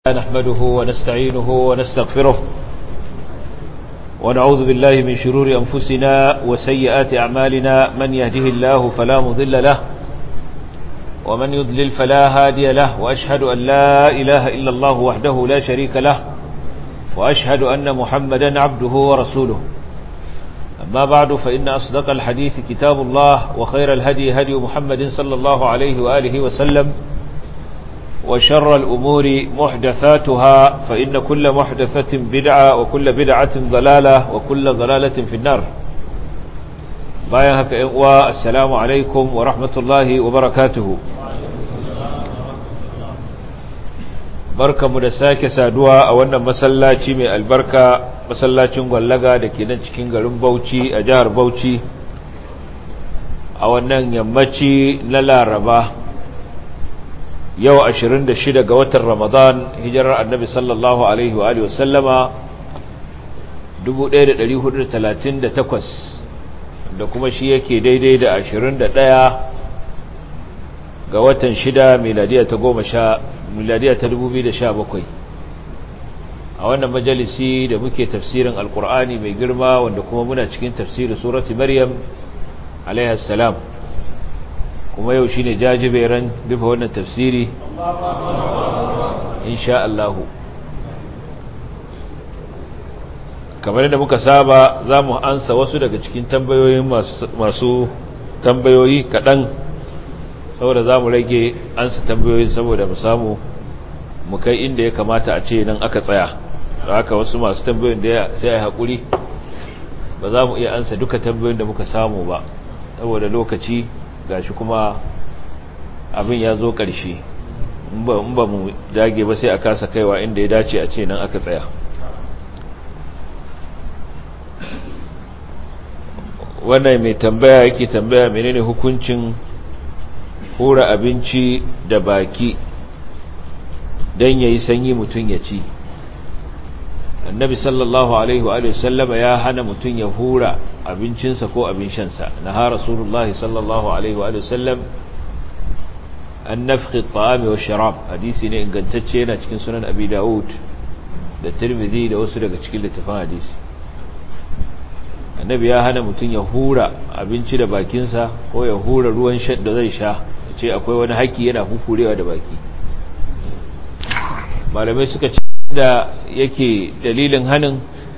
نحمده ونستعينه ونستغفره ونعوذ بالله من شرور أنفسنا وسيئات أعمالنا من يهده الله فلا مضل له ومن يضلل فلا هادي له وأشهد أن لا إله إلا الله وحده لا شريك له وأشهد أن محمدا عبده ورسوله أما بعد فإن أصدق الحديث كتاب الله وخير الهدي هدي محمد صلى الله عليه وآله وسلم وشر الأمور محدثاتها فإن كل محدثة بدعة وكل بدعة ضلالة وكل ضلالة في النار بايهك والسلام عليكم ورحمة الله وبركاته barka mu da sake saduwa a wannan masallaci mai albarka masallacin gwallaga da ke nan cikin garin Bauchi a jihar Bauchi a wannan yammaci na Laraba yau 26 ga watan Ramadan hijirar annabi sallallahu alaihi wa alihi wasallama 1438 da kuma shi yake daidai da 21 ga watan 6 miladiya ta 10 miladiya ta 2017 a wannan majalisi da muke tafsirin alkur'ani mai girma wanda kuma muna cikin tafsirin surati maryam alaihi salam kuma yau shine jajiberan dufa wannan tafsiri insha Allah kamar da muka saba za mu ansa wasu daga cikin tambayoyin masu tambayoyi kaɗan saboda za mu rage ansa tambayoyin saboda mu samu mu kai inda ya kamata a ce nan aka tsaya da haka wasu masu tambayoyin da sai a haƙuri ba za mu iya ansa duka tambayoyin da muka samu ba saboda lokaci gashi kuma abin ya zo ƙarshe in ba mu dage ba sai a kasa kaiwa inda ya dace a ce nan aka tsaya wannan mai tambaya yake tambaya menene hukuncin hura abinci da baki don ya yi sanyi mutum ya ci annabi sallallahu alaihi wa sallama ya hana mutum ya hura abincinsa ko abin shansa na ha rasulullahi sallallahu alaihi wa sallam an nafki ta'ami wa sharab hadisi ne ingantacce yana cikin sunan abi dawud da tirmidhi da wasu daga cikin littafin hadisi annabi ya hana mutum ya hura abinci da bakinsa ko ya hura ruwan shan da zai sha ya ce akwai wani haƙƙi yana hukurewa da baki malamai suka ce da yake dalilin hanin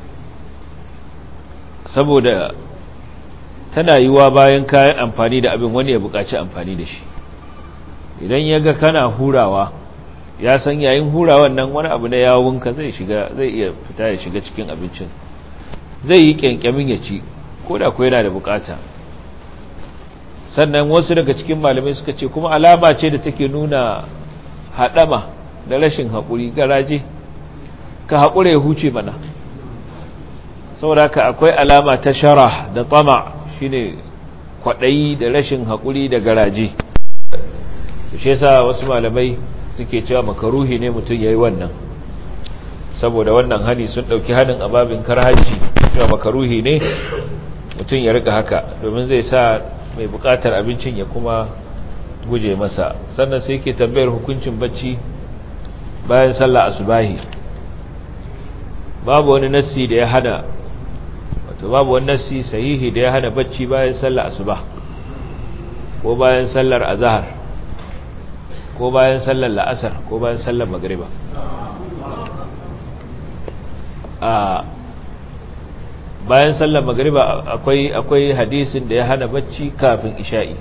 saboda tana yiwa bayan kayan amfani da abin wani ya buƙaci amfani da shi idan ya ga kana hurawa ya san yayin hurawan nan wani abu na yawunka zai shiga zai iya fita ya shiga cikin abincin zai yi kyankyamin ya ci ko da kuwa yana da bukata sannan wasu daga cikin malamai suka ce kuma alama ce da take nuna haɗama da rashin haƙuri garaje ka haƙura ya huce mana saboda ka akwai alama ta shara da tsama shine kwaɗayi da rashin haƙuri da garaje shi yasa wasu malamai suke cewa makaruhi ne mutum ya yi wannan saboda wannan hani sun ɗauki hanin ababin karhanci cewa makaruhi ne mutum ya rika haka domin zai sa mai buƙatar abincin ya kuma guje masa sannan sai ke tambayar hukuncin bacci bayan sallah asubahi babu wani nassi da ya hana wato babu wani nassi sahihi da ya hana bacci bayan sallah asuba ko bayan sallar azhar ko bayan sallar la'asar ko bayan sallar magriba a bayan sallar magriba akwai akwai hadisin da ya hana bacci kafin isha'i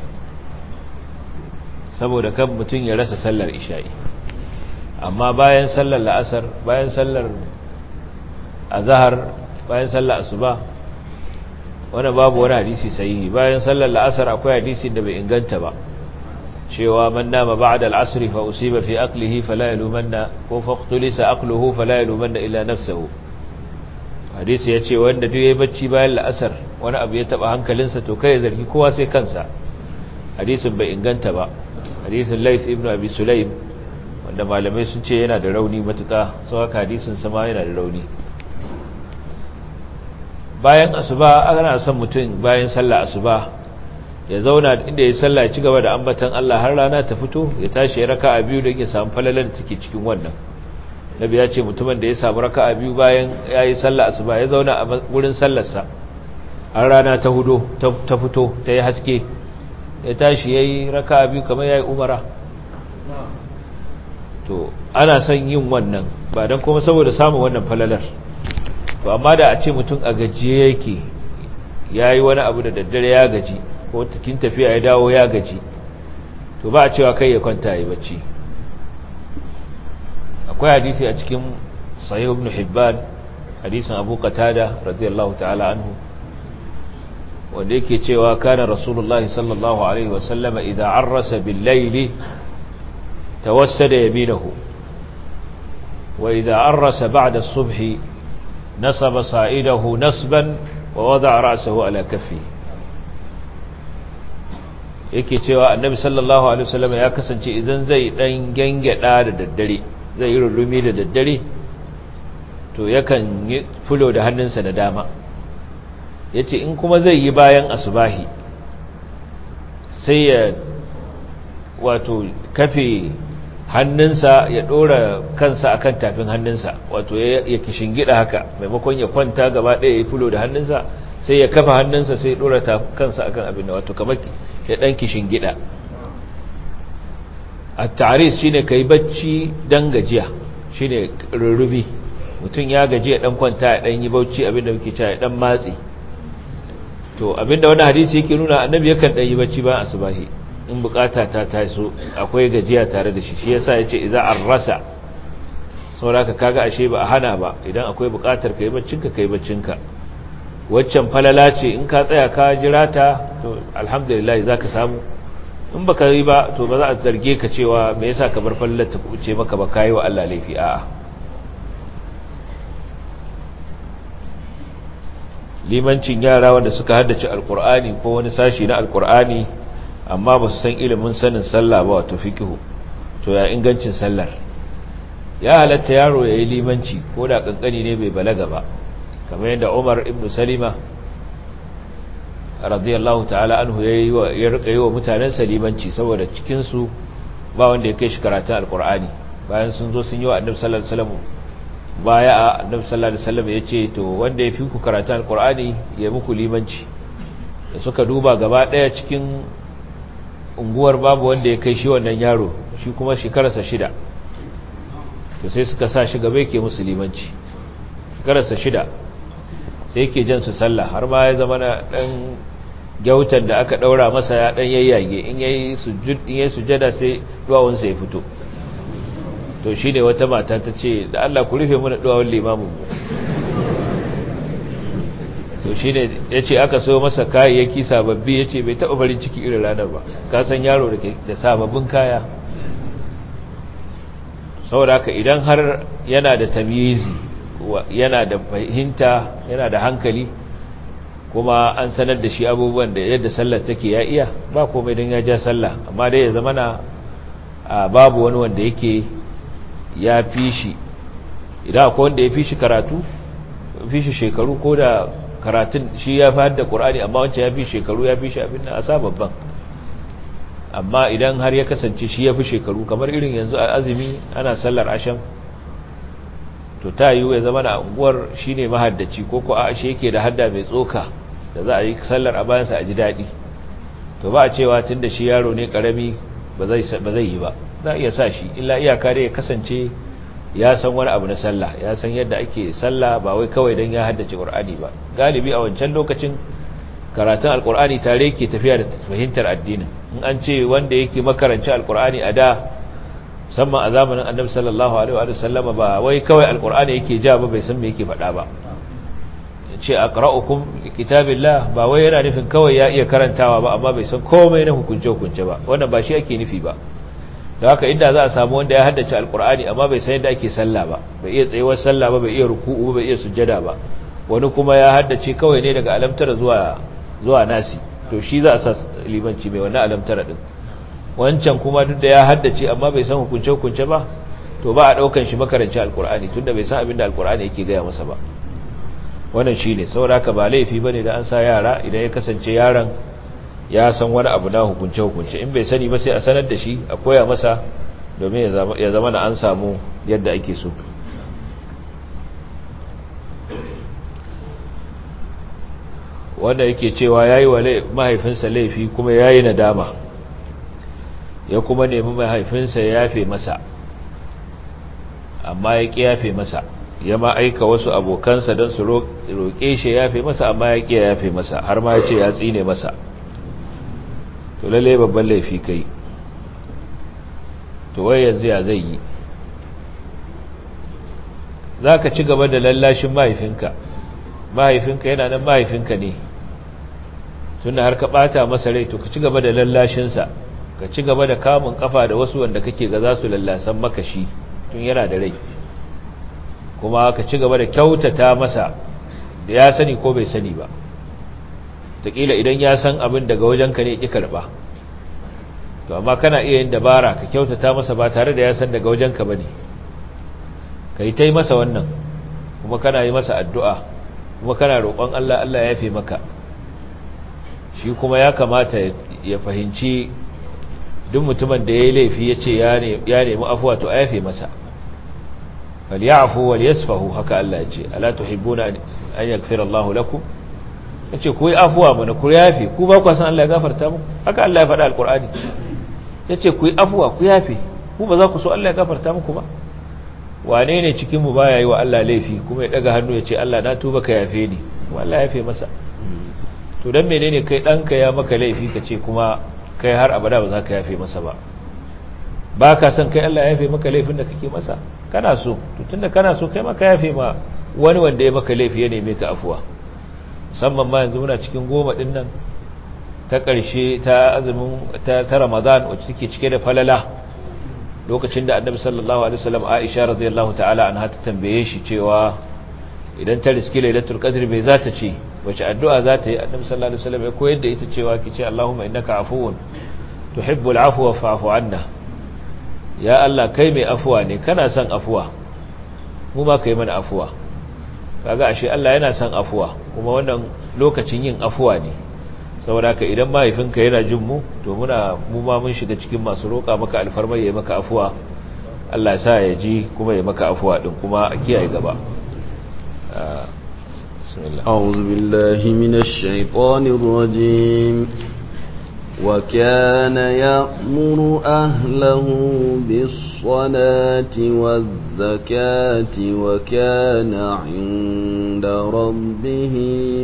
saboda kan mutum ya rasa sallar isha'i amma bayan sallar la'asar bayan sallar azhar bayan sallar asuba wanda babu wani hadisi sahihi bayan sallar la'asar akwai hadisi da bai inganta ba cewa man nama ba'da al-asr fa usiba fi aqlihi fala yalumanna ko faqtulisa aqluhu fala yalumanna illa nafsuhu hadisi yace wanda duk yayi bacci bayan la'asar wani abu ya taba hankalinsa to kai zargi kowa sai kansa hadisin bai inganta ba hadisin Lais ibn Abi Sulaim wanda malamai sun ce yana da rauni matuka sau haka hadisin sama yana da rauni bayan asuba ana son mutum bayan sallah asuba ya zauna inda ya sallah ci gaba da ambatan Allah har rana ta fito ya tashi ya raka a biyu da ya samu falalar da take cikin wannan nabi ya ce mutumin da ya samu raka'a biyu bayan yayi sallah asuba ya zauna a gurin sallarsa har rana ta hudo ta fito ta yi haske ya tashi yayi raka'a biyu kamar yayi umara to ana son yin wannan ba dan kuma saboda samun wannan falalar to amma da a ce mutum a gajiye yake yayi wani abu da daddare ya gaji ko cikin tafiya ya dawo ya gaji to ba a cewa kai ya kwanta yi bacci akwai hadisi a cikin sahih ibn hibban hadisin abu qatada radiyallahu ta'ala anhu wanda yake cewa kana rasulullahi sallallahu alaihi wasallama idza arrasa bil layli tawassada yaminahu wa idza arrasa ba'da as-subhi nasaba sa'idahu nasban wa wada'a ra'sahu ala kaffihi yake cewa annabi sallallahu alaihi wasallam ya kasance idan zai dan gangada da daddare zai yi rulumi da daddare to yakan yi fulo da hannunsa na dama yace in kuma zai yi bayan asubahi sai ya wato kafe hannunsa ya dora kansa akan tafin hannunsa wato ya kishingida haka maimakon ya kwanta gaba ɗaya ya fulo da hannunsa sai ya kafa hannunsa sai ya dora kansa akan abin da wato kamar ya ɗan kishin gida a taris shi ne ka yi bacci don gajiya shi ne rurrubi mutum ya gaji ya ɗan kwanta ya ɗan yi bauchi abinda muke cewa ya ɗan matsi to abinda wani hadisi yake nuna annabi yakan ɗan yi bacci bayan asubahi in bukata ta taso akwai gajiya tare da shi shi yasa ya ce iza an rasa sauraka kaga ashe ba a hana ba idan akwai bukatar ka yi baccinka ka yi baccinka waccan falala ce in ka tsaya ka jira ta to alhamdulillah za ka samu in ba ka yi ba to ba za a zarge ka cewa me yasa ka bar falalar ta kuce maka ba kayi wa Allah laifi a'a limancin yara wanda suka haddace alkur'ani ko wani sashi na alkur'ani amma ba su san ilimin sanin sallah ba wato fiqhu to ya ingancin sallar ya halatta yaro ya yi limanci ko da kankani ne bai balaga ba kamar yadda Umar ibn Salima radiyallahu ta'ala anhu ya rika yi wa mutanen salimanci saboda cikin su ba wanda ya kai shi karatun alkur'ani bayan sun zo sun yi wa annabi sallallahu alaihi wasallam baya a annabi sallallahu alaihi wasallam ya ce to wanda ya fi ku karatun alkur'ani ya muku limanci da suka duba gaba daya cikin unguwar babu wanda ya kai shi wannan yaro shi kuma shekararsa shida to sai suka sa shi gaba yake musu limanci shekararsa shida sai yake jan su sallah har ma ya zama na dan gyautan da aka daura masa ya dan yayyage in yayi sujud in yayi sujada sai duwawun sa ya fito to shine wata mata ta ce da Allah ku rufe mana duwawun limamin mu to shine yace aka so masa kayayyaki sababbi yace bai taba barin ciki irin ranar ba ka san yaro da da sababbin kaya saboda haka idan har yana da tamyizi yana da fahimta yana da hankali kuma an sanar da shi abubuwan da yadda sallar take ya iya ba komai don ya ja sallah amma dai ya zama na babu wani wanda yake ya fi shi idan akwai wanda ya fi shi karatu fi shi shekaru ko da karatun shi ya fi da ƙur'ani amma wancan ya fi shekaru ya fi shi abin da a sa babban amma idan har ya kasance shi ya fi shekaru kamar irin yanzu a azumi ana sallar asham to ta yiwu ya zama na unguwar shi ne mahaddaci ko ko a shi yake da hadda mai tsoka da za a yi sallar a bayansa a ji daɗi to ba a cewa tun da shi yaro ne ƙarami ba zai yi ba za a iya sa shi illa iyaka dai ya kasance ya san wani abu na sallah ya san yadda ake sallah ba wai kawai don ya haddace ƙur'ani ba galibi a wancan lokacin karatun alƙur'ani tare ke tafiya da fahimtar addinin in an ce wanda yake makaranci alƙur'ani a da musamman a zamanin annabi sallallahu alaihi wa sallama ba wai kawai alkur'ani yake ja ba bai san me yake faɗa ba ce aqra'ukum kitabillah ba wai yana nufin kawai ya iya karantawa ba amma bai san komai na hukunce hukunce ba wannan ba shi ake nufi ba da haka inda za a samu wanda ya haddace alkur'ani amma bai san yadda ake sallah ba bai iya tsayuwar sallah ba bai iya ruku'u ba bai iya sujjada ba wani kuma ya haddace kawai ne daga alamtara zuwa zuwa nasi to shi za a sa limanci mai wannan alamtara din wancan kuma duk da ya haddace amma bai san hukunce-hukunce ba to ba a daukan shi makaranci alkur'ani tunda bai san abin da alkur'ani yake gaya masa ba wannan shi ne saboda haka ba laifi bane da an sa yara idan ya kasance yaron ya san wani abu na hukunce-hukunce in bai sani ba sai a sanar da shi a koya masa domin ya zama na an samu yadda ake so wanda yake cewa yayi wa mahaifinsa laifi kuma yayi nadama ya kuma nemi mahaifinsa ya yafe masa amma ya ƙi yafe masa ya ma aika wasu abokansa don su roƙe shi ya yafe masa amma ya ƙi yafe masa har ma ya ce ya tsine masa to lalle babban laifi kai to wai yanzu ya zai yi za ka ci gaba da lallashin mahaifinka mahaifinka yana nan mahaifinka ne tun har ka ɓata masa rai to ka ci gaba da lallashinsa ka ci gaba da kamun kafa da wasu wanda kake ga za su lallasan maka shi tun yana da rai kuma ka ci gaba da kyautata masa da ya sani ko bai sani ba taƙila idan ya san abin daga wajenka ne ƙi karɓa to amma kana iya yin dabara ka kyautata masa ba tare da ya san daga wajenka ba ne ka yi ta yi masa wannan kuma kana yi masa addu'a kuma kana roƙon Allah Allah ya fi maka shi kuma ya kamata ya fahimci duk mutumin da ya yi laifi ya ce ya nemi afuwa to a yafe masa falyafu wal yasfahu haka Allah ya ce ala tuhibbuna an yaghfira Allahu lakum yace ku yi afuwa mana ku yafe ku ba ku san Allah ya gafarta muku haka Allah ya faɗa alqur'ani yace ku yi afuwa ku yafe ku ba za ku so Allah ya gafarta muku ba wane ne cikin mu baya yi wa Allah laifi kuma ya daga hannu ya ce Allah na tuba ka yafe ni kuma Allah ya yafe masa to dan menene kai danka ya maka laifi ka ce kuma kai har abada ba za ka yafe masa ba ba ka san kai Allah ya yafe maka laifin da kake masa kana so to tunda kana so kai maka yafe ma wani wanda ya maka laifi ya neme ka afuwa musamman ma yanzu muna cikin goma din nan ta ƙarshe ta azumin ta, ta Ramadan wacce take cike da falala lokacin da Annabi sallallahu alaihi wasallam Aisha radiyallahu ta'ala anha ta tambaye shi cewa idan ta riski lailatul qadr bai za ta ce wace addu'a za ta yi Annabi sallallahu alaihi wasallam ya koyar da ita cewa ki ce Allahumma innaka afuwun tuhibbul afwa fa'fu anna ya Allah kai mai afuwa ne kana son afuwa mu ma kai mana afuwa kaga ashe Allah yana son afuwa kuma wannan lokacin yin afuwa ne saboda haka idan mahaifinka yana jin mu to muna mu ma mun shiga cikin masu roƙa maka alfarma yayi maka afuwa Allah ya sa ya ji kuma ya maka afuwa din kuma a kiyaye gaba bismillah أعوذ بالله من الشيطان الرجيم وكان يأمر أهله بالصلاة والزكاة وكان عند ربه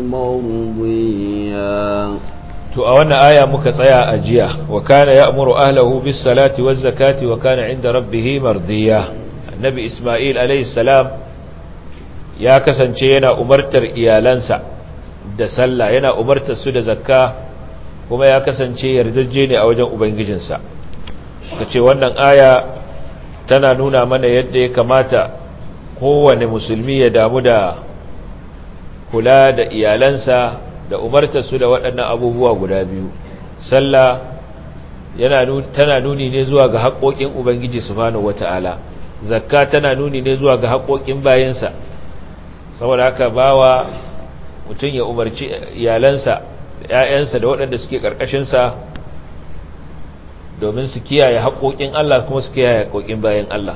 مرضيا to a wannan aya muka tsaya a jiya wa kana ya'muru ahlahu bis salati waz zakati wa kana 'inda rabbih mardiya annabi isma'il alayhi salam ya kasance yana umartar iyalansa da sallah yana umartar su da zakka kuma ya kasance yardajje ne a wajen ubangijinsa ka ce wannan aya tana nuna mana yadda ya kamata kowane musulmi ya damu da kula da iyalansa da umarta su da waɗannan abubuwa guda biyu sallah yana tana nuni ne zuwa ga haƙoƙin ubangiji subhanahu wata'ala zakka tana nuni ne zuwa ga haƙoƙin bayansa saboda haka bawa mutum ya umarci iyalansa ‘ya'yansa da waɗanda suke ƙarƙashinsa domin su kiyaye haƙoƙin Allah kuma su kiyaye haƙoƙin bayan Allah.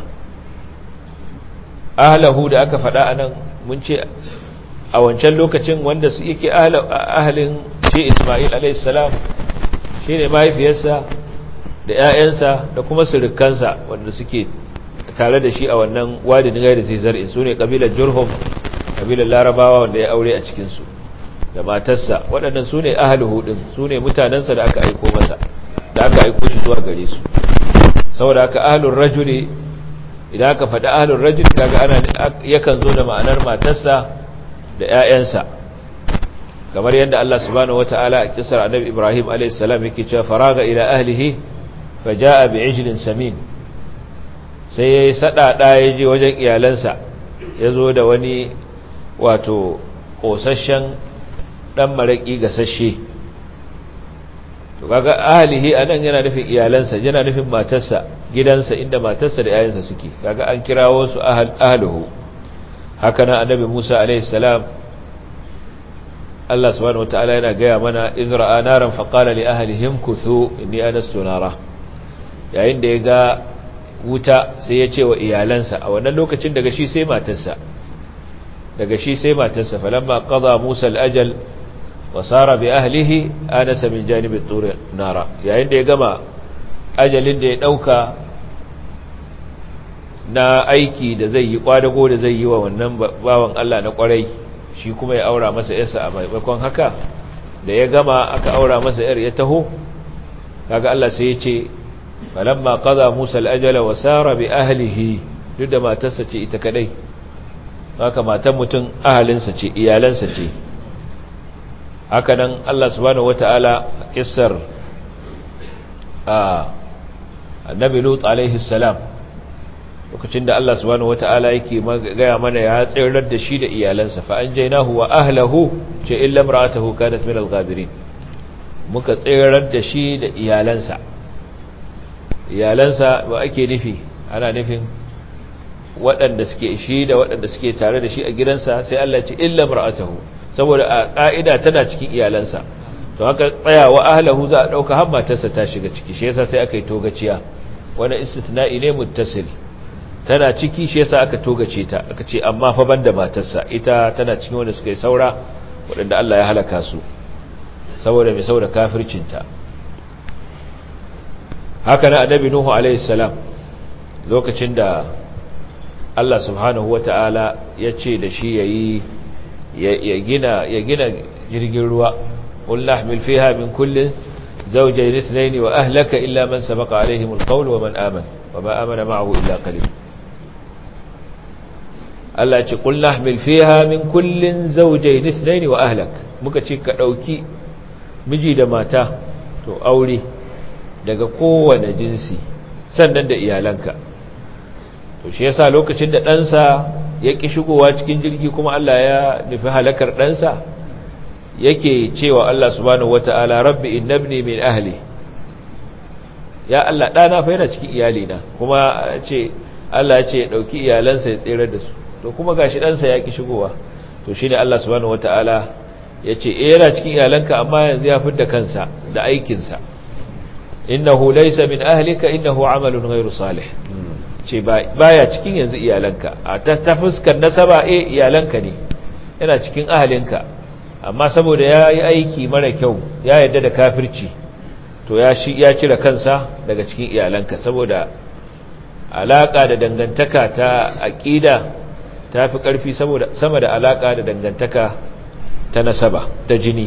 Ahalahu da aka faɗa a nan mun ce a wancan lokacin wanda su yake ahalin shi Ismail alaihissalam shi ne mahaifiyarsa da ‘ya'yansa da kuma surukansa wanda suke tare da shi a wannan wadin gari zai zar'in su ne ƙabilar Jurhum, ƙabilar Larabawa wanda ya aure a cikinsu. da matarsa waɗannan su ne ahaluhu ɗin su ne mutanensa da aka aiko masa da aka aiko shi zuwa gare su saboda aka ahalun rajuli idan aka faɗi ahalun rajuli kaga ana yakan zo da ma'anar matarsa da 'ya'yansa kamar yadda Allah subhanahu wata'ala a kisar annabi Ibrahim a.s. yake cewa faraga ila ahlihi faja'a bi'ijlin samin sai yayi sadada ya je wajen iyalansa ya zo da wani wato kosasshen dan maraki gasashe to kaga ahlihi anan yana nufin iyalansa yana nufin matarsa gidansa inda matarsa da yayansa suke kaga an kirawo su ahl ahluhu haka nan annabi Musa alaihi salam Allah subhanahu wataala yana gaya mana izra'a naran faqala li ahlihim kuthu inni anastu nara yayin da ya ga wuta sai ya ce wa iyalansa a wannan lokacin daga shi sai matarsa daga shi sai matarsa falamma qada Musa al-ajal wasara bi ahlihi anasa min janibi turi nara yayin da ya gama ajalin da ya dauka na aiki da zai yi kwadago da zai yi wa wannan bawan Allah na kwarai shi kuma ya aura masa yarsa a maimakon haka da ya gama aka aura masa yar ya taho kaga Allah sai ya ce falamma qada Musa al-ajala wa sara bi ahlihi duk da matarsa ce ita kadai haka matan mutum ahalinsa ce iyalansa ce haka nan Allah subhanahu wataala kissar a annabi Lut alaihi salam lokacin da Allah subhanahu wata'ala yake gaya mana ya tsirar da shi da iyalansa fa an jainahu wa ahlahu ce illa imra'atuhu kanat min al-ghabirin muka tsirar da shi da iyalansa iyalansa ba ake nufi ana nufin waɗanda suke shi da waɗanda suke tare da shi a gidansa sai Allah ya ce illa imra'atuhu saboda a ka'ida tana cikin iyalansa to haka tsaya wa ahlahu za a dauka har matarsa ta shiga ciki shi yasa sai aka yi togaciya wani istitna'i ne muttasil tana ciki shi yasa aka togace ta aka ce amma fa banda matarsa ita tana cikin wanda suka yi saura waɗanda Allah ya halaka su saboda mai saboda kafircinta haka na annabi nuhu alaihi salam lokacin da Allah subhanahu wata'ala ya ce da shi yayi ya gina ya gina jirgin ruwa qul nahmil fiha min kullin zawjayn ithnayn wa ahlaka illa man sabaqa alaihim alqawl wa man amana wa ma amana ma'ahu illa qalil Allah ce qul nahmil fiha min kullin zawjayn ithnayn wa ahlak muka ce ka dauki miji da mata to aure daga kowane jinsi sannan da iyalanka to shi yasa lokacin da ɗansa ya ƙi shigowa cikin jirgi kuma Allah ya nufi halakar ɗansa yake cewa Allah subhanahu wata'ala rabbi innabni min ahli ya Allah ɗana fa yana cikin iyalina kuma ce Allah ya ce ya ɗauki iyalansa ya tsere da su to kuma gashi ɗansa ya ƙi shigowa to shi ne Allah subhanahu wata'ala ya ce e yana cikin iyalanka amma yanzu ya fidda kansa da aikinsa innahu laysa min ahlika innahu amalun ghairu salih ce baya cikin yanzu iyalanka a ta fuskar nasaba eh iyalanka ne yana cikin ahalinka amma saboda ya yi aiki mara kyau ya yarda da kafirci to ya shi ya cire kansa daga cikin iyalanka saboda alaka da dangantaka ta aqida ta fi karfi saboda sama da alaka da dangantaka ta nasaba ta jini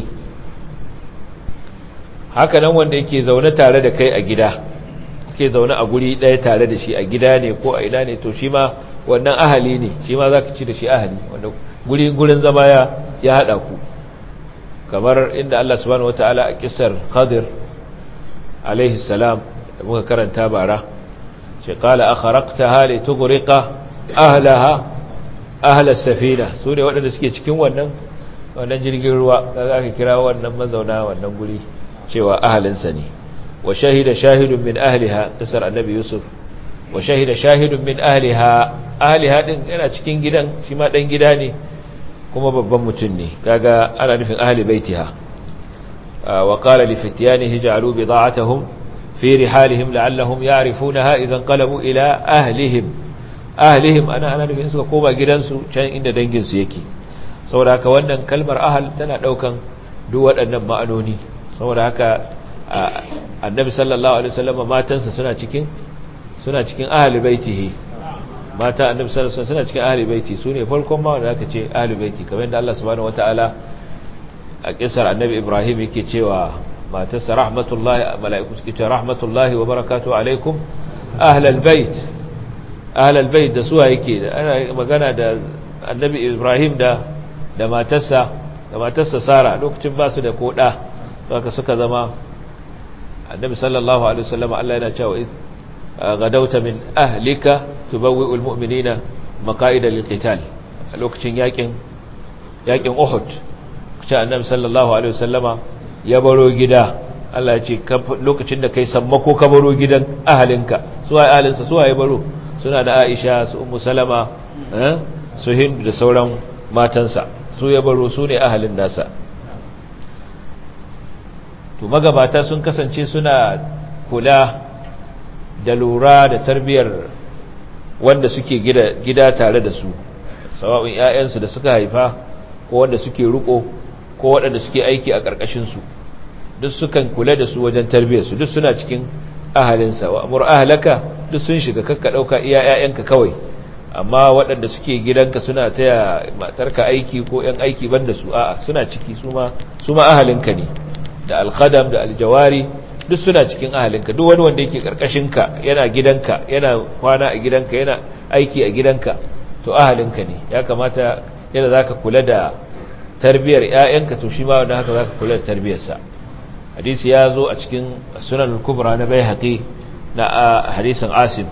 haka nan wanda yake zaune tare da kai a gida ke zaune a guri ɗaya tare da shi a gida ne ko a ina ne to shi ma wannan ahali ne shi ma za ka ci da shi ahali wanda guri gurin zama ya ya haɗa ku kamar inda Allah subhanahu wataala a kisar Khadir alaihi salam da muka karanta bara ce qala akhraqtaha li tughriqa ahlaha ahla safina su ne waɗanda suke cikin wannan wannan jirgin ruwa kaga aka kira wannan mazauna wannan guri cewa ahalinsa ne وشهد شاهد من أهلها قصر النبي يوسف وشهد شاهد من أهلها أهلها din yana cikin gidan shi ma dan gida ne kuma babban mutum ne kaga ana nufin ahli baitiha wa qala li fityanihi ja'alu bida'atuhum fi rihalihim la'allahum ya'rifunaha idan qalabu ila ahlihim ahlihim ana ana nufin suka koma gidansu can inda dangin su yake saboda haka wannan kalmar ahal tana daukan duk waɗannan ma'anoni saboda haka annabi sallallahu alaihi wasallam matansa suna cikin suna cikin ahli baitihi mata annabi sallallahu alaihi wasallam suna cikin ahli baiti sune farkon ma wanda aka ce ahli baiti kamar yadda Allah subhanahu wataala a kisar annabi Ibrahim yake cewa matarsa rahmatullahi malaiku suke cewa rahmatullahi wa barakatuhu alaikum ahlal bait ahlal bait da suwa yake ana magana da annabi Ibrahim da da matarsa da matarsa Sara lokacin ba su da koda haka suka zama annabi sallallahu alaihi wasallam Allah yana cewa gadauta min ahlika tubawwi'ul mu'minina maqa'ida lilqital a lokacin yakin yakin Uhud kace annabi sallallahu alaihi wasallama ya baro gida Allah ya ce lokacin da kai sammako ka baro gidan ahalinka su ai ahalinsa su ai baro suna da Aisha su Ummu Salama eh su Hind da sauran matansa su ya baro su ne ahalin nasa to magabata sun kasance suna kula da lura da tarbiyar wanda suke gida tare da su sawa'un ƴaƴansu da suka haifa ko wanda suke ruko ko waɗanda suke aiki a ƙarƙashinsu duk sukan kula da su wajen tarbiyyarsu duk suna cikin ahalinsa wa amur ahalaka duk sun shiga kakka ɗauka iya ‘ya'yanka kawai amma waɗanda suke gidanka suna taya matarka aiki ko ‘yan aiki banda su a'a suna ciki su ma ahalinka ne da alkhadam da aljawari duk suna cikin ahalinka duk wani wanda yake ƙarƙashinka yana gidanka yana kwana a gidanka yana aiki a gidanka to ahalinka ne ya kamata yadda za ka kula da tarbiyar ‘ya'yanka to shi ma wanda haka za ka kula da tarbiyarsa hadisi ya zo a cikin sunan kubra na bai haƙi na hadisin asim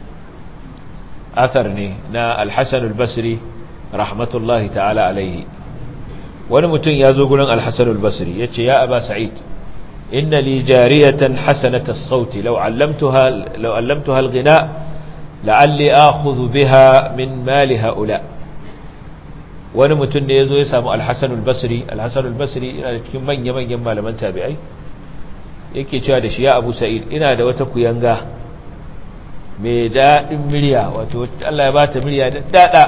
athar ne na alhassan albasri rahmatullahi ta'ala alaihi wani mutum ya zo gurin alhassan albasri ya ce ya aba sa'id inna li jariyatan hasanata sauti lau allamtuha alghina la'alli akhudhu biha min mali ha'ula wani mutum ne ya zo ya samu alhassan albasri alhassan albasri yana da cikin manya-manyan malaman tabi'ai yake cewa da shi ya abu sa'id ina da wata kuyanga mai daɗin murya wato Allah ya bata murya da daɗa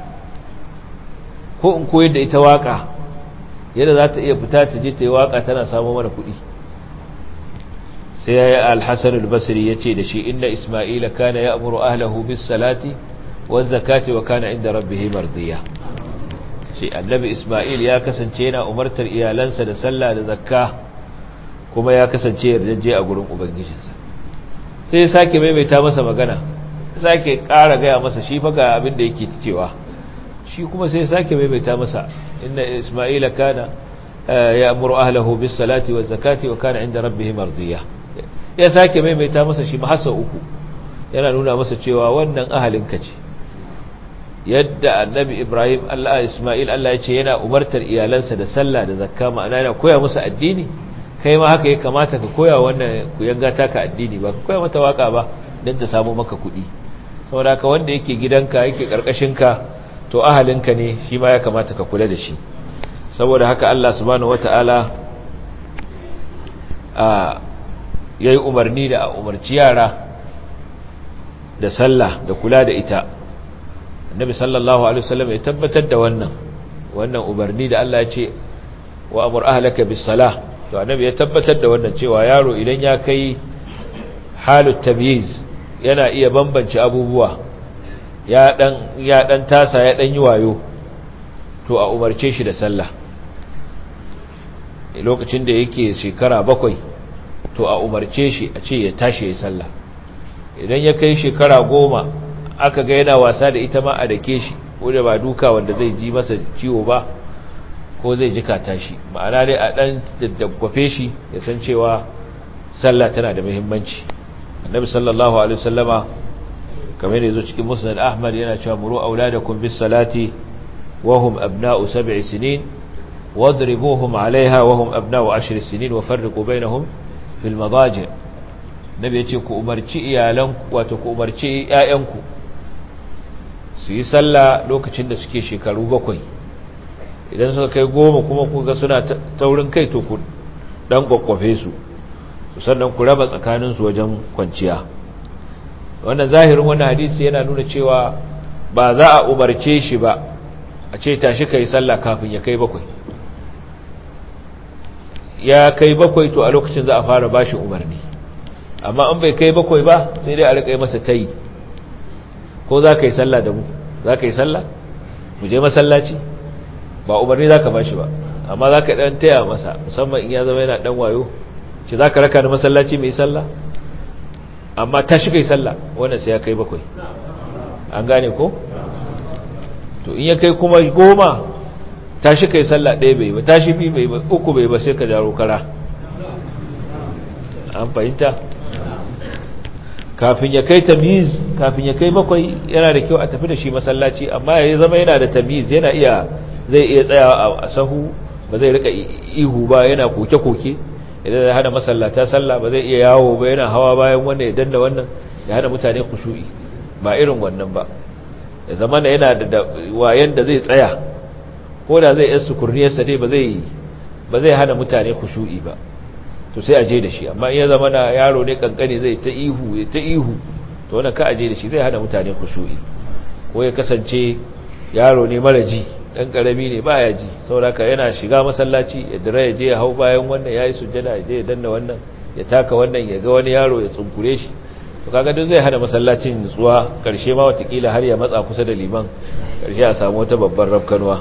ko in koyar da ita waƙa yadda za ta iya fita ta je ta yi waƙa tana samun mana kuɗi sai ya yi alhassan albasri ya ce da shi inna ismaila kana ya amuru ahlahu bis salati wa zakati wa kana inda rabbihi mardiya ce annabi Ismail ya kasance yana umartar iyalansa da sallah da zakka kuma ya kasance yardaje a gurin ubangijinsa sai ya sake maimaita masa magana ya sake ƙara gaya masa shi fa ga abin da yake cewa shi kuma sai ya sake maimaita masa inna Ismail kana ya'muru ahlihi bis salati waz zakati wa kana inda rabbih mardiya ya sake maimaita masa shi ma hasa uku yana nuna masa cewa wannan ahalinka ce yadda annabi ibrahim allah ismail allah ya ce yana umartar iyalansa da sallah da zakka ma'ana yana koya musu addini kai ma haka ya kamata ka koya wannan kuyanga taka addini ba ka koya mata waka ba don ta samu maka kuɗi saboda ka wanda yake gidanka yake ka to ahalinka ne shi ma ya kamata ka kula da shi saboda haka allah subhanahu wata'ala a yayi umarni da a umarci yara da sallah da kula da ita annabi sallallahu alaihi wasallam ya tabbatar da wannan wannan umarni da Allah ya ce wa amur ahlaka bis salah to annabi ya tabbatar da wannan cewa yaro idan ya kai halut tamyiz yana iya bambance abubuwa ya dan ya dan tasa ya dan yi wayo to a umarce shi da sallah lokacin da yake shekara bakwai to a umarce shi a ce ya tashi ya sallah idan ya kai shekara goma aka ga yana wasa da ita ma a dake shi ko da ba duka wanda zai ji masa ciwo ba ko zai jikata shi ma'ana dai a dan daddagwafe shi ya san cewa sallah tana da muhimmanci annabi sallallahu alaihi wasallama kamar yazo cikin musnad ahmad yana cewa muru auladakum bis salati wa hum abna'u sab'i sinin wadribuhum 'alayha wa hum abna'u 'ashri sinin wa farriqu bainahum fil madaji' nabi yace ku umarci iyalan wato ku umarci ƴaƴanku su yi sallah lokacin da suke shekaru bakwai idan suka kai goma kuma kuga suna taurin kai to ku dan kwakwafe su sannan ku raba tsakaninsu wajen kwanciya wannan zahirin wannan hadisi yana nuna cewa ba za a umarce shi ba a ce tashi ka yi sallah kafin ya kai bakwai ya kai bakwai to a lokacin za a fara bashi umarni amma an bai kai bakwai ba sai dai a riƙa masa tayi ko za ka yi sallah da mu za ka yi sallah mu je masallaci ba umarni za ka ba shi ba amma za ka ɗan taya masa musamman in ya zama yana ɗan wayo ce za ka raka da masallaci mai sallah amma ta shi kai sallah wannan sai ya kai bakwai an gane ko to in ya kai kuma goma ta shi kai sallah ɗaya bai ba ta shi bi bai ba uku bai ba sai ka jaro kara an fahimta kafin ya kai tamiz kafin ya kai bakwai yana da kyau a tafi da shi masallaci amma ya zama yana da tamiz yana iya zai iya tsaya a sahu ba zai rika ihu ba yana koke-koke idan ya hana masallata sallah ba zai iya yawo ba yana hawa bayan wannan ya danna wannan ya hana mutane kushu'i ba irin wannan ba ya zama da yana da wayan da zai tsaya ko da zai yasu kurniyarsa dai ba zai ba zai hana mutane kushu'i ba to sai a je da shi amma in ya zama na yaro ne kankani zai ta ihu ta ihu to wannan ka aje da shi zai hana mutane kushu'i ko ya kasance yaro ne mara ji dan karami ne baya ji sauraka yana shiga masallaci ya dira ya je ya hau bayan wannan yayi sujjada ya je ya danna wannan ya taka wannan ya ga wani yaro ya tsunkure shi to kaga duk zai hana masallacin nutsuwa karshe ma watakila har ya matsa kusa da liman karshe a samu wata babbar rafkanwa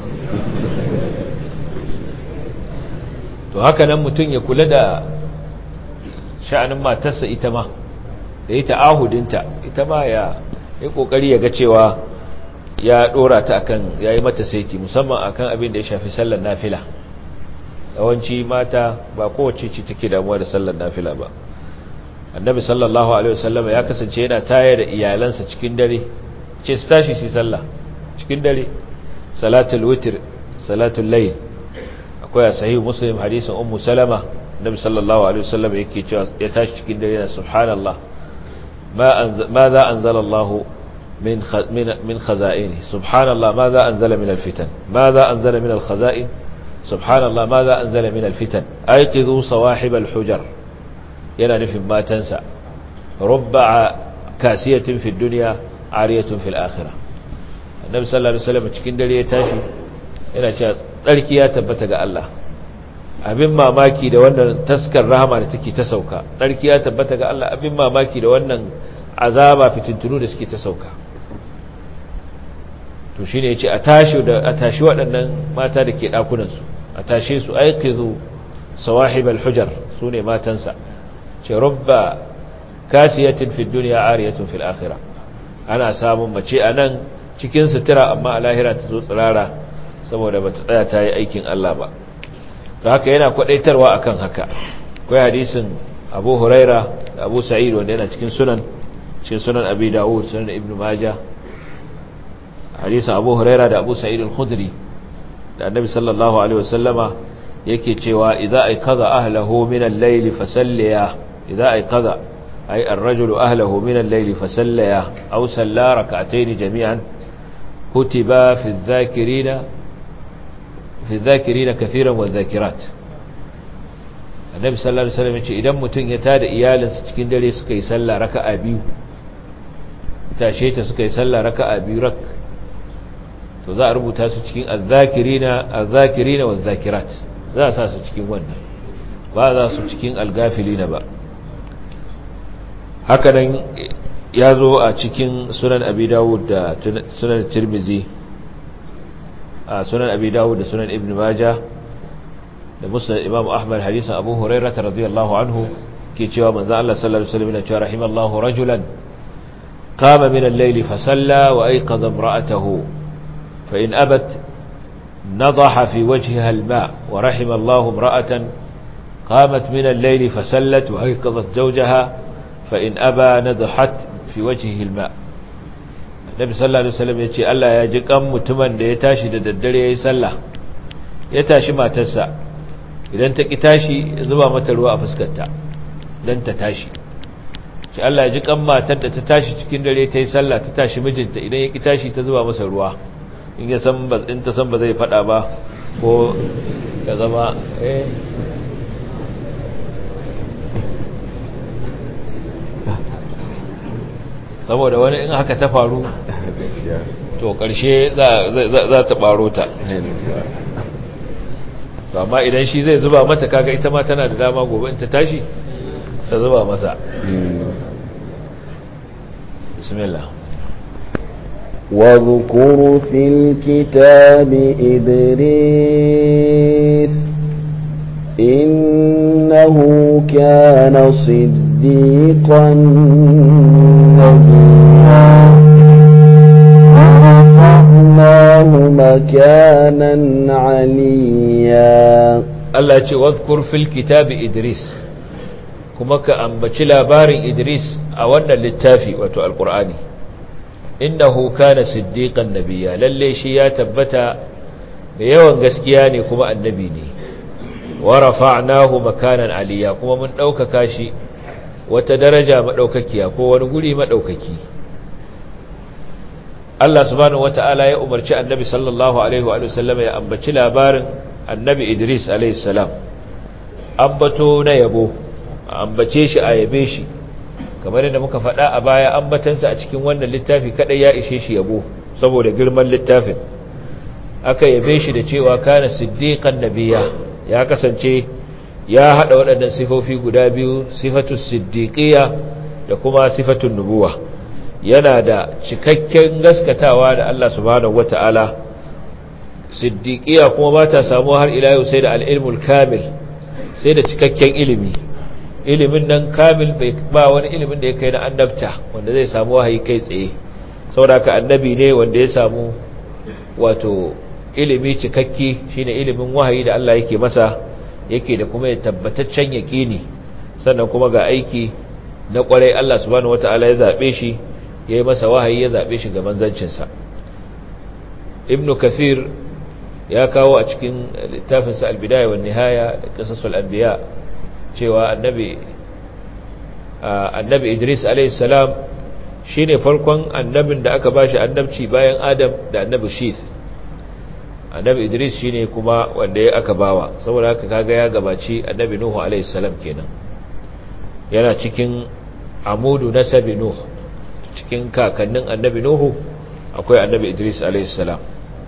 to haka nan mutum ya kula da sha'anin matarsa ita ma da yi ta'ahudinta ita ma ya yi kokari ya ga cewa ya dora ta akan yayi mata saiti musamman akan abin da ya shafi sallar nafila yawanci mata ba kowace ce take damuwa da sallar nafila ba annabi sallallahu alaihi wasallam ya kasance yana tayar da iyalansa cikin dare ce su tashi su sallah cikin dare salatul witr salatul layl akwai a sahih muslim hadisin ummu salama annabi sallallahu alaihi wasallam yake cewa ya tashi cikin dare na subhanallah ma ma za anzala Allah min min min khaza'ini subhanallah ma za anzala min alfitan ma za anzala min alkhaza'in subhanallah ma za anzala min alfitan ayqizu sawahib alhujar yana nufin matansa rubba kasiyatin fi dunya ariyatun fil akhirah annabi sallallahu alaihi wasallam cikin dare ya tashi yana cewa tsarki ya tabbata ga Allah abin mamaki da wannan taskar rahama da take ta sauka tsarki ya tabbata ga Allah abin mamaki da wannan azaba fitintunu da suke ta sauka to shine yace a tashi da a tashi waɗannan mata da ke dakunan su a tashe su aiqizu sawahib al-hujar sune matansa ce rubba kasiyatin fi dunya ariyatun fil akhirah ana samun mace anan cikin sutura amma a lahira ta zo tsirara saboda bata tsaya ta yi aikin Allah ba da haka yana kwadaitarwa akan haka akwai hadisin Abu Huraira da Abu Sa'id wanda yana cikin sunan cikin sunan Abi Dawud sunan Ibn Majah hadisin Abu Huraira da Abu Sa'id al-Khudri da Annabi sallallahu alaihi wasallama yake cewa idza ayqadha ahlihi min al-layli fasalliya idza ayqadha ay ar-rajulu ahlihi min al-layli fasalliya aw salla rak'atayn jami'an kutiba fi adh-dhakirina fi adh-dhakirina kathiran wadh-dhakirat Annabi sallallahu alaihi wasallam yace idan mutun ya tada iyalinsa cikin dare suka yi sallah raka'a biyu tashe ta suka yi sallah raka'a biyu rak to za a rubuta su cikin azzakirina azzakirina wazzakirat za a sa su cikin wannan ba za su cikin algafilina ba haka nan ya zo a cikin sunan abi dawud da sunan tirmizi a sunan abi dawud da sunan ibn majah da musnad imam ahmad hadisin abu hurairah radiyallahu anhu ke cewa manzo Allah sallallahu alaihi wasallam ya ce rahimallahu rajulan qama min al-layli fa salla wa ayqadha imra'atahu فإن أبت نضح في وجهها الماء ورحم الله امرأة قامت من الليل فسلت وأيقظت زوجها فإن أبى نضحت في وجهه الماء النبي صلى الله عليه وسلم يقول الله يجيك أم متمن يتاشي ددري يسلى يتاشي ما تسع إذا أنت كتاشي زبا متلوى أفسكتا لن تتاشي shi Allah ya ji kan matar da ta tashi cikin dare ta yi sallah ta tashi mijinta idan ya ki tashi ta zuba masa ruwa in ya san ba in ta san ba zai fada ba ko ya zama eh saboda wani in haka ta faru to karshe za ta baro ta amma idan shi zai zuba mata kaga ita ma tana da dama gobe in ta tashi ta zuba masa bismillah واذكر في الكتاب إدريس إنه كان صديقا نبيا ورفعناه مكانا عليا Allah ce wadhkur fil kitabi Idris kuma ka ambaci labarin Idris a wannan littafi wato alqur'ani innahu kana siddiqan nabiyya lalle shi ya tabbata mai yawan gaskiya ne kuma annabi ne wa rafa'nahu makanan aliyya kuma mun daukaka shi wata daraja madaukakiya ko wani guri madaukaki Allah subhanahu wata'ala ya umarci annabi sallallahu alaihi wa sallam ya ambaci labarin annabi Idris alaihi salam ambato na yabo ambace shi a yabe shi kamar yadda muka faɗa a baya ambatansa a cikin wannan littafi kadai ya ishe shi yabo saboda girman littafin aka yabe shi da cewa kana siddiqan nabiyya ya kasance ya hada waɗannan sifofi guda biyu sifatus siddiqiyya da kuma sifatun nubuwa yana da cikakken gaskatawa da Allah subhanahu wata'ala siddiqiyya kuma ba ta samu har ila yau sai da al-ilmul kamil sai da cikakken ilimi ilimin nan kamil bai ba wani ilimin da ya kai na annabta wanda zai samu wahayi kai tsaye saboda ka annabi ne wanda ya samu wato ilimi cikakke shine ilimin wahayi da Allah yake masa yake da kuma ya tabbataccen yaqini sannan kuma ga aiki na kwarai Allah subhanahu wataala ya zabe shi yayi masa wahayi ya zabe shi ga manzancin sa ibnu kathir ya kawo a cikin littafinsa al-bidaya wan nihaya da qisasul anbiya cewa annabi annabi Idris alayhi salam shine farkon annabin da aka bashi annabci bayan Adam da annabi Shith annabi Idris shine kuma wanda ya aka bawa saboda haka kaga ya gabaci annabi Nuhu alayhi salam kenan yana cikin amudu nasabi Nuh cikin kakannin annabi Nuhu akwai annabi Idris alayhi salam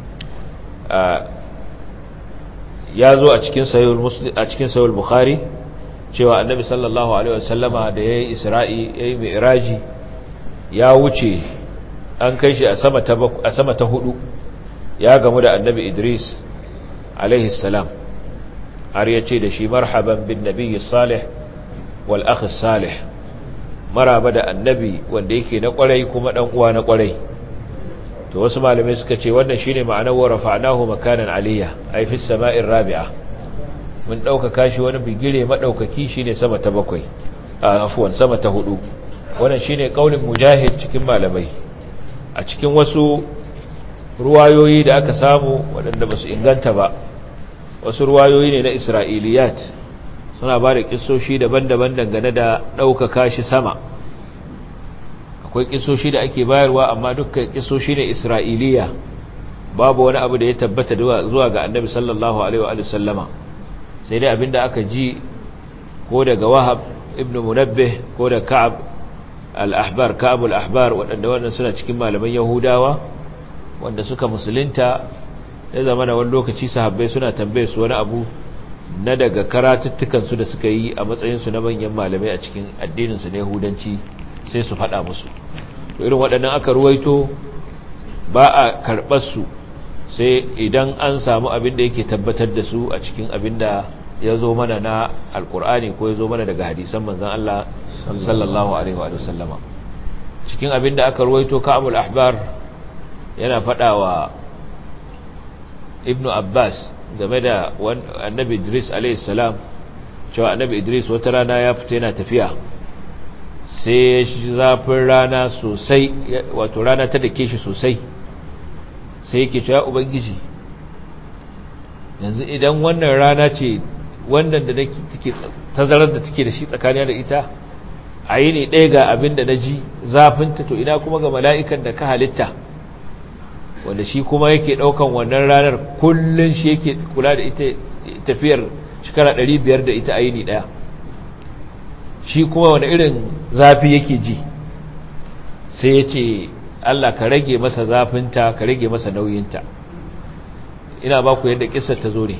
ya zo a cikin sayul muslim a cikin sayul bukhari cewa annabi sallallahu alaihi wasallama da yayi isra'i yayi mi'raji ya wuce an kai shi a sama ta a sama ta hudu ya gamu da annabi idris alaihi salam har ya ce da shi marhaban bin nabiyyi salih wal akh salih maraba da annabi wanda yake na kwarai kuma dan uwa na kwarai to wasu malamai suka ce wannan shine ma'anar wa rafa'nahu makanan aliyya ay fi sama'ir rabi'a mun dauka kashi wani bigire madaukaki shine sama ta bakwai afwan sama ta hudu wannan shine kaulin mujahid cikin malamai a cikin wasu ruwayoyi da aka samu waɗanda ba su inganta ba wasu ruwayoyi ne na isra'iliyat suna ba da kisoshi daban-daban dangane da ɗaukaka shi sama akwai kisoshi da ake bayarwa amma dukkan kisoshi ne isra'iliya babu wani abu da ya tabbata zuwa ga annabi sallallahu alaihi wa sallama sai dai abinda aka ji ko daga wahab ibn munabbih ko da ka'ab al-ahbar ka'ab al-ahbar waɗanda wannan suna cikin malaman yahudawa wanda suka musulunta ya zama na wani lokaci sahabbai suna tambaye su wani abu na daga karatuttukansu da suka yi a matsayinsu na manyan malamai a cikin addininsu na yahudanci sai su faɗa musu irin waɗannan aka ruwaito ba a karɓar su sai idan an samu abin da yake tabbatar da su a cikin abin da ya zo mana na alkur'ani ko ya zo mana daga hadisan manzan Allah sallallahu alaihi wa sallama cikin abin da aka ruwaito ka'abul ahbar yana faɗa wa ibnu abbas game da annabi idris alaihi salam cewa annabi idris wata rana ya fita yana tafiya sai ya shi zafin rana sosai wato rana ta dake shi sosai sai yake cewa ubangiji yanzu idan wannan rana ce wannan da take tazarar da take da shi tsakanin da ita a yi ne ɗaya ga abin da na ji zafinta to ina kuma ga mala'ikan da ka halitta wanda shi kuma yake ɗaukan wannan ranar kullum shi yake kula da ita tafiyar shekara 500 da ita a yi ne ɗaya shi kuma wani irin zafi yake ji sai ya ce Allah ka rage masa zafinta ka rage masa nauyinta ina ba ku yadda kisar ta zo ne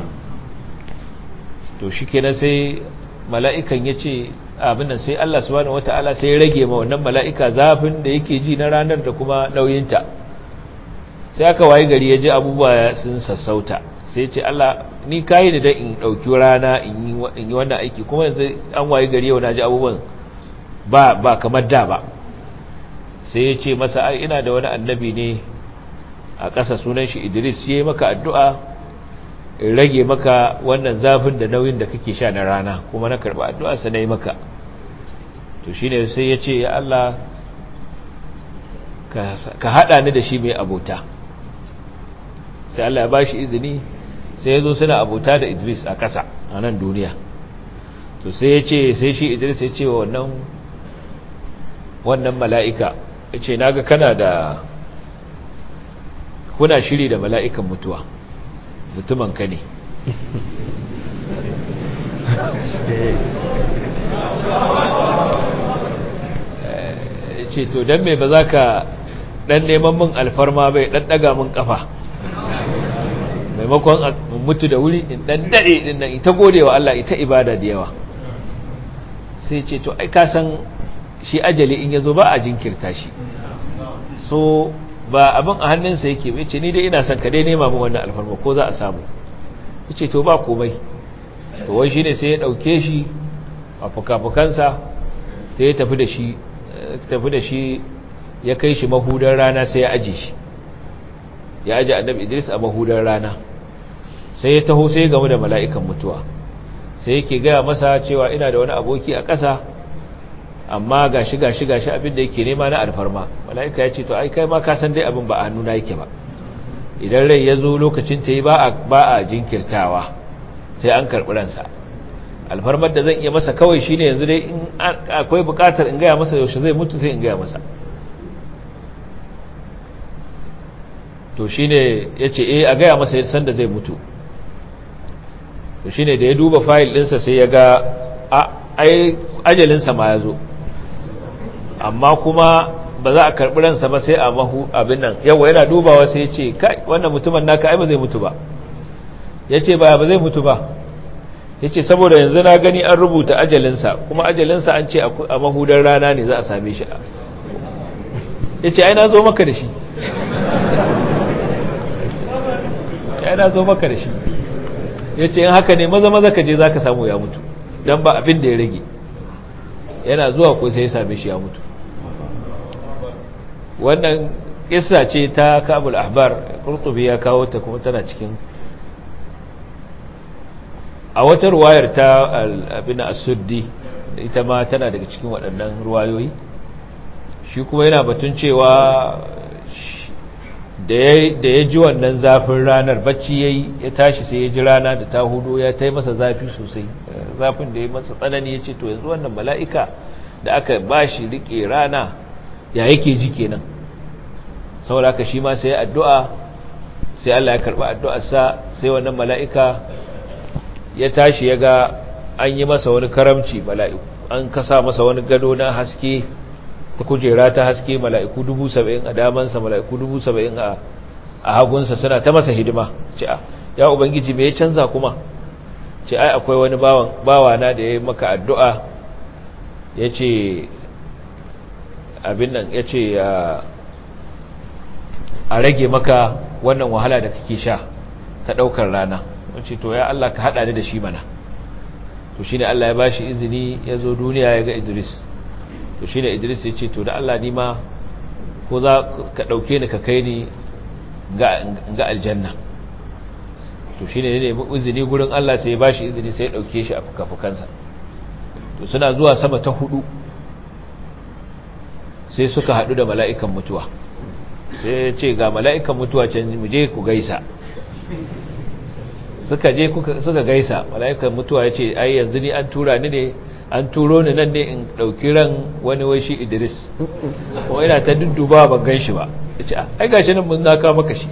to shi kenan sai mala'ikan ya ce abinan sai Allah subhanahu wata'ala sai ya rage ma wannan mala'ika zafin da yake ji na ranar da kuma nauyinta sai aka waye gari ya ji abubuwa sun sassauta sai ce Allah ni kayi da in ɗauki rana in yi wannan aiki kuma yanzu an waye gari yau na ji abubuwan ba ba kamar da ba sai ya ce masa ai ina da wani annabi ne a ƙasa sunan shi Idris ya yi maka addu'a in rage maka wannan zafin da nauyin da kake sha na rana kuma na karɓa addu'a sa na yi maka to shi ne sai ya ce ya Allah ka haɗa ni da shi mai abota sai Allah ya ba shi izini sai ya zo suna abota da Idris a ƙasa a nan duniya to sai ya ce sai shi Idris ya ce wa wannan wannan mala'ika ya ce naga kana da kuna shiri da mala'ikan mutuwa mutumin ka ne ce to don mai ba za ka ɗan neman min alfarma bai ɗan ɗaga min ƙafa maimakon a mutu da wuri in dan dade din nan ita godewa Allah ita ibada da yawa sai ce to ai ka san shi ajali in yazo ba a jinkirta shi so ba abin a hannunsa yake bai ce ni dai ina son ka dai nema min wannan alfarma ko za a samu yace to ba komai to wai shine sai ya dauke shi a fukafukansa sai ya tafi da shi tafi da shi ya kai shi mahudar rana sai ya aje shi ya aje annabi Idris a mahudar rana sai ya taho sai ya gamu da mala'ikan mutuwa sai yake gaya masa cewa ina da wani aboki a ƙasa amma gashi gashi gashi abin da yake nema na alfarma mala'ika ya ce to ai kai ma ka san dai abin ba a hannuna yake ba idan rai ya zo lokacin ta yi ba a jinkirtawa sai an karɓi ransa alfarmar da zan iya masa kawai shine yanzu dai in akwai buƙatar in gaya masa yaushe zai mutu sai in gaya masa to shine ya ce eh a gaya masa yadda sanda zai mutu to shine da ya duba fayil ɗinsa sai ya ga a ajalinsa ma ya zo amma kuma ba za a karɓi ransa ba sai a mahu abin nan yawa yana dubawa sai ya ce kai wannan mutumin naka ai ba zai mutu ba ya ce ba ba zai mutu ba ya ce saboda yanzu na gani an rubuta ajalinsa kuma ajalinsa an ce a mahudar rana ne za a same shi ya ce ai na zo maka da shi ya na zo maka da shi ya ce in haka ne maza maza ka je za ka samu ya mutu don ba abin da ya rage yana zuwa ko sai ya same shi ya mutu wannan kissa ce ta kabul ahbar kurtubi ya kawo ta kuma tana cikin a wata ruwayar ta abin asuddi ita ma tana daga cikin waɗannan ruwayoyi shi kuma yana batun cewa da ya ji wannan zafin ranar bacci ya yi ya tashi sai ya ji rana da ta hudu ya ta yi masa zafi sosai zafin da ya masa tsanani ya ce to yanzu wannan mala'ika da aka ba shi riƙe rana ya yake ji kenan saboda haka shi ma sai addu'a sai Allah ya karɓi addu'arsa sai wannan mala'ika ya tashi ya ga an yi masa wani karamci mala'iku an kasa masa wani gado na haske ta kujera ta haske mala'iku dubu saba'in a damansa mala'iku dubu saba'in a hagunsa suna ta masa hidima ce a ya ubangiji me ya canza kuma ce ai akwai wani bawana da ya yi maka addu'a ya ce abin nan ya ce a rage maka wannan wahala da kake sha ta ɗaukar rana wace to ya Allah ka haɗa ni da shi mana to shi ne Allah ya ba shi izini ya zo duniya ya ga Idris to shi ne Idris ya ce to da Allah ni ma ko za ka ɗauke ni ka kai ni ga aljanna to shi ne ne izini gurin Allah sai ya ba shi izini sai ya ɗauke shi a fukafukansa to suna zuwa sama ta hudu sai suka haɗu da mala'ikan mutuwa sai ya ce ga mala'ikan mutuwa can mu je ku gaisa suka je suka gaisa mala'ikan mutuwa ya ce ai yanzu ni an tura ni ne an turo ni nan ne in ɗauki ran wani wai shi idris kuma ina ta dudduba ban gan shi ba ya ce ai gashi nan mun naka maka shi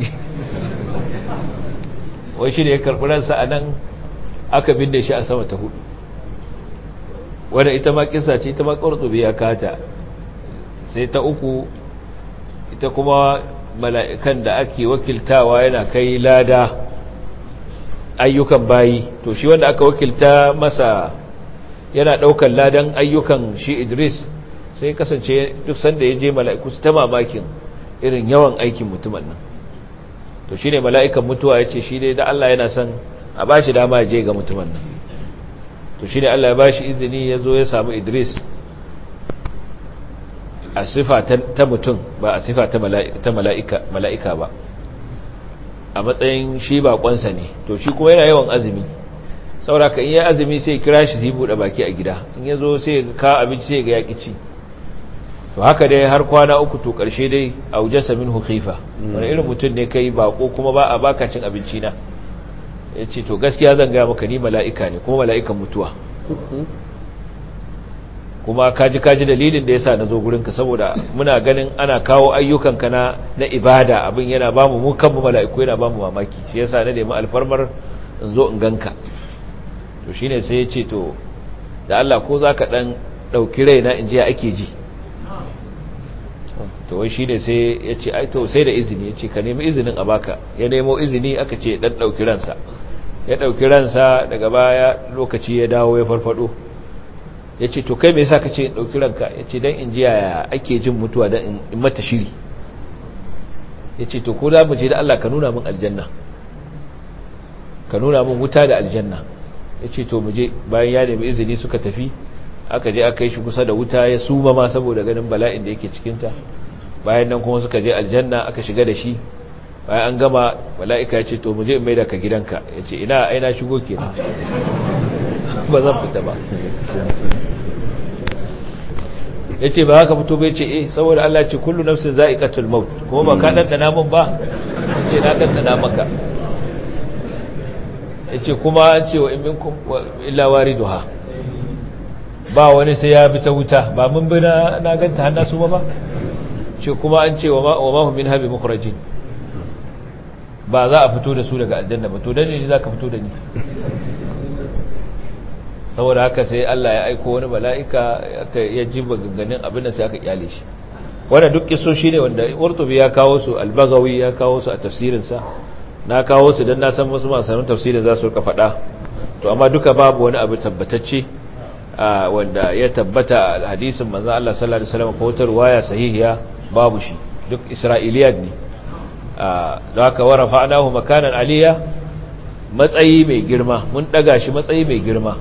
wai shi ne ya karɓi ransa a nan aka binne shi a sama ta hudu wadda ita ma kisa ce ita ma ƙwartsubi ya kata sai ta uku ita kuma mala'ikan da ake wakiltawa yana kai lada ayyukan bayi to shi wanda aka wakilta masa yana ɗaukar ladan ayyukan shi idris sai kasance duk sanda ya je mala'iku su ta mamakin irin yawan aikin mutumin nan to shi ne mala'ikan mutuwa ya ce shi dai da Allah yana son a ba shi dama ya je ga mutumin nan to shi ne Allah ya ba shi izini ya zo ya samu idris a sifa ta mutum ba a sifa ta mala'ika ba a matsayin shi baƙonsa ne to shi kuma yana yawan azumi sauraka in ya azumi sai kira shi sai buɗe baki a gida in ya zo sai ka abinci sai ga yaƙi ci to haka dai har kwana uku to ƙarshe dai a wujasa min hukifa wani irin mutum ne kai baƙo kuma ba a baka cin abinci na ya ce to gaskiya zan gaya maka ni mala'ika ne kuma mala'ikan mutuwa kuma kaji kaji dalilin da yasa na zo gurinka saboda muna ganin ana kawo ayyukanka na na ibada abin yana ba mu kanmu mala'iku yana ba mu mamaki shi yasa na nemi alfarmar in zo in ganka to shine sai ya ce to da Allah ko zaka dan dauki raina in je ake ji to wai shine sai ya ce ai to sai da izini ya ce ka nemi izinin a baka ya nemo izini aka ce dan dauki ransa ya dauki ransa daga baya lokaci ya dawo ya farfado ya ce to kai me yasa ka ce in dauki ranka ya ce dan in ji yaya ake jin mutuwa dan in mata shiri ya ce to ko za mu je da Allah ka nuna min aljanna ka nuna min wuta da aljanna ya ce to mu je bayan ya nemi izini suka tafi aka je aka yi shi kusa da wuta ya suma ma saboda ganin bala'in da yake cikinta bayan nan kuma suka je aljanna aka shiga da shi bayan an gama mala'ika ya ce to mu je mai da ka gidanka ya ce ina aina shigo ke ba zan fita ba ya ce ba haka fito bai ce eh saboda Allah ce kullu nafsin za'iqatul maut kuma ba ka dandana min ba ce na dandana maka ya ce kuma an ce wa in minkum illa wariduha ba wani sai ya bi ta wuta ba mun bi na ganta hannu su ba ce kuma an ce wa mahu min habi mukhrajin ba za a fito da su daga aljanna ba to dan ne za ka fito da ni saboda haka sai Allah ya aiko wani mala'ika ya ji maganganun abin da sai aka kyale shi wanda duk kisoshi ne wanda Qurtubi ya kawo su Al-Baghawi ya kawo su a tafsirinsa na kawo su dan na san wasu masu tafsirin za su rika faɗa to amma duka babu wani abu tabbatacce wanda ya tabbata a hadisin manzo Allah sallallahu alaihi wasallam ko wata riwaya sahihiya babu shi duk isra'iliyat ne don haka wa rafa'nahu makanan aliyya matsayi mai girma mun daga shi matsayi mai girma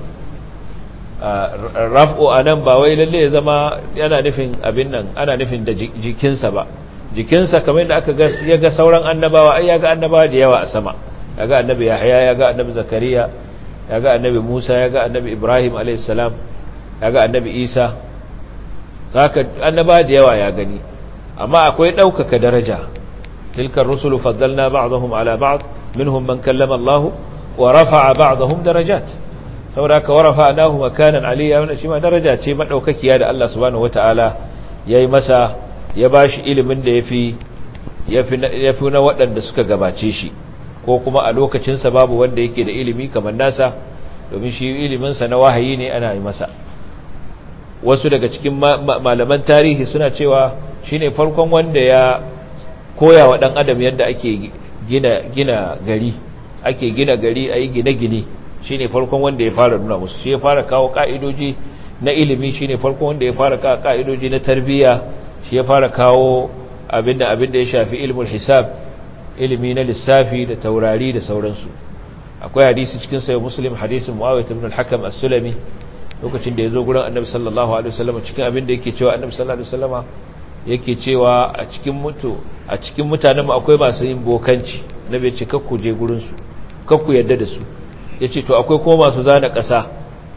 raf'u anan ba wai lalle ya zama yana nufin abin nan ana nufin da jikinsa ba jikinsa kamar yadda aka ga ya ga sauran annabawa ai ya ga annabawa da yawa a sama ya ga annabi yahya ya ga annabi zakariya ya ga annabi Musa ya ga annabi Ibrahim alaihissalam ya ga annabi Isa saka annaba da yawa ya gani amma akwai ɗaukaka daraja tilkar rusulu faddalna ba'dahum ala ba'd minhum man kallama Allah wa rafa'a ba'dahum darajat saboda ka warafa anahu makanan aliyya wannan shi ma daraja ce madaukakiya da Allah subhanahu wataala yayi masa ya bashi ilimin da yafi yafi yafi na waɗanda suka gabace shi ko kuma a lokacinsa babu wanda yake da ilimi kamar nasa domin shi iliminsa na wahayi ne ana yi masa wasu daga cikin malaman tarihi suna cewa shi ne farkon wanda ya koya wa ɗan adam yadda ake gina, gina gari ake gina gari a yi gine-gine shi ne farkon wanda ya fara nuna musu shi ya fara kawo ƙa'idoji na ilimi shi ne farkon wanda ya fara kawo ƙa'idoji na tarbiyya shi ya fara kawo abin da ya shafi ilimin hisab ilimi na lissafi da taurari da sauransu akwai hadisi cikin sayo muslim hadisin muawiyah ibn al-hakam as-sulami lokacin da yazo gurin annabi sallallahu alaihi wasallam cikin abin da yake cewa annabi sallallahu alaihi wasallam yake cewa a cikin mutu a cikin mutanen akwai masu yin bokanci annabi ya ce kakku je gurin su kakku yadda da su yace to akwai kuma masu zana ƙasa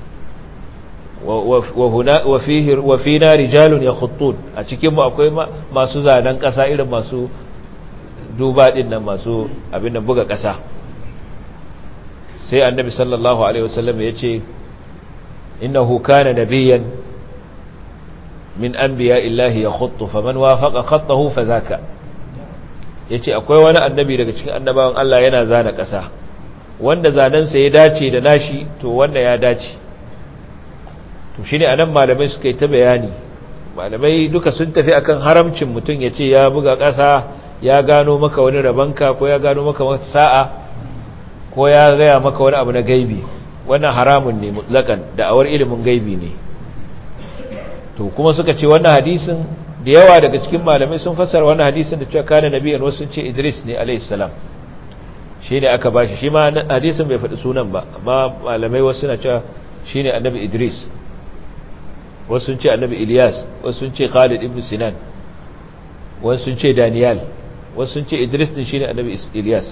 wa huna wa fihi wa fina rijalun yakhuttun a cikin mu akwai masu zanen ƙasa irin masu duba din nan masu abin da buga ƙasa sai annabi sallallahu alaihi wasallam ya ce innahu kana nabiyyan min anbiya illahi yakhuttu faman wafaqa khattahu fadhaka yace akwai wani annabi daga cikin annabawan Allah yana zana ƙasa wanda zanen sa ya dace da nashi to wanda ya dace to shine anan malamai suka yi ta bayani malamai duka sun tafi akan haramcin mutum yace ya buga ƙasa ya gano maka wani rabanka ko ya gano maka wata sa'a ko ya gaya maka wani abu na gaibi wannan haramun ne mutlakan da'awar ilimin gaibi ne to kuma suka ce wannan hadisin da yawa daga cikin malamai sun fassara wannan hadisin da cewa kana nabiyan wasu sun ce Idris ne alayhi salam shi ne aka bashi shi ma hadisin bai faɗi sunan ba amma malamai wasu na cewa shi ne annabi Idris wasu sun ce annabi Ilyas wasu sun ce Khalid ibn Sinan wasu sun ce Daniel wasu sun ce Idris din shine annabi Ilyas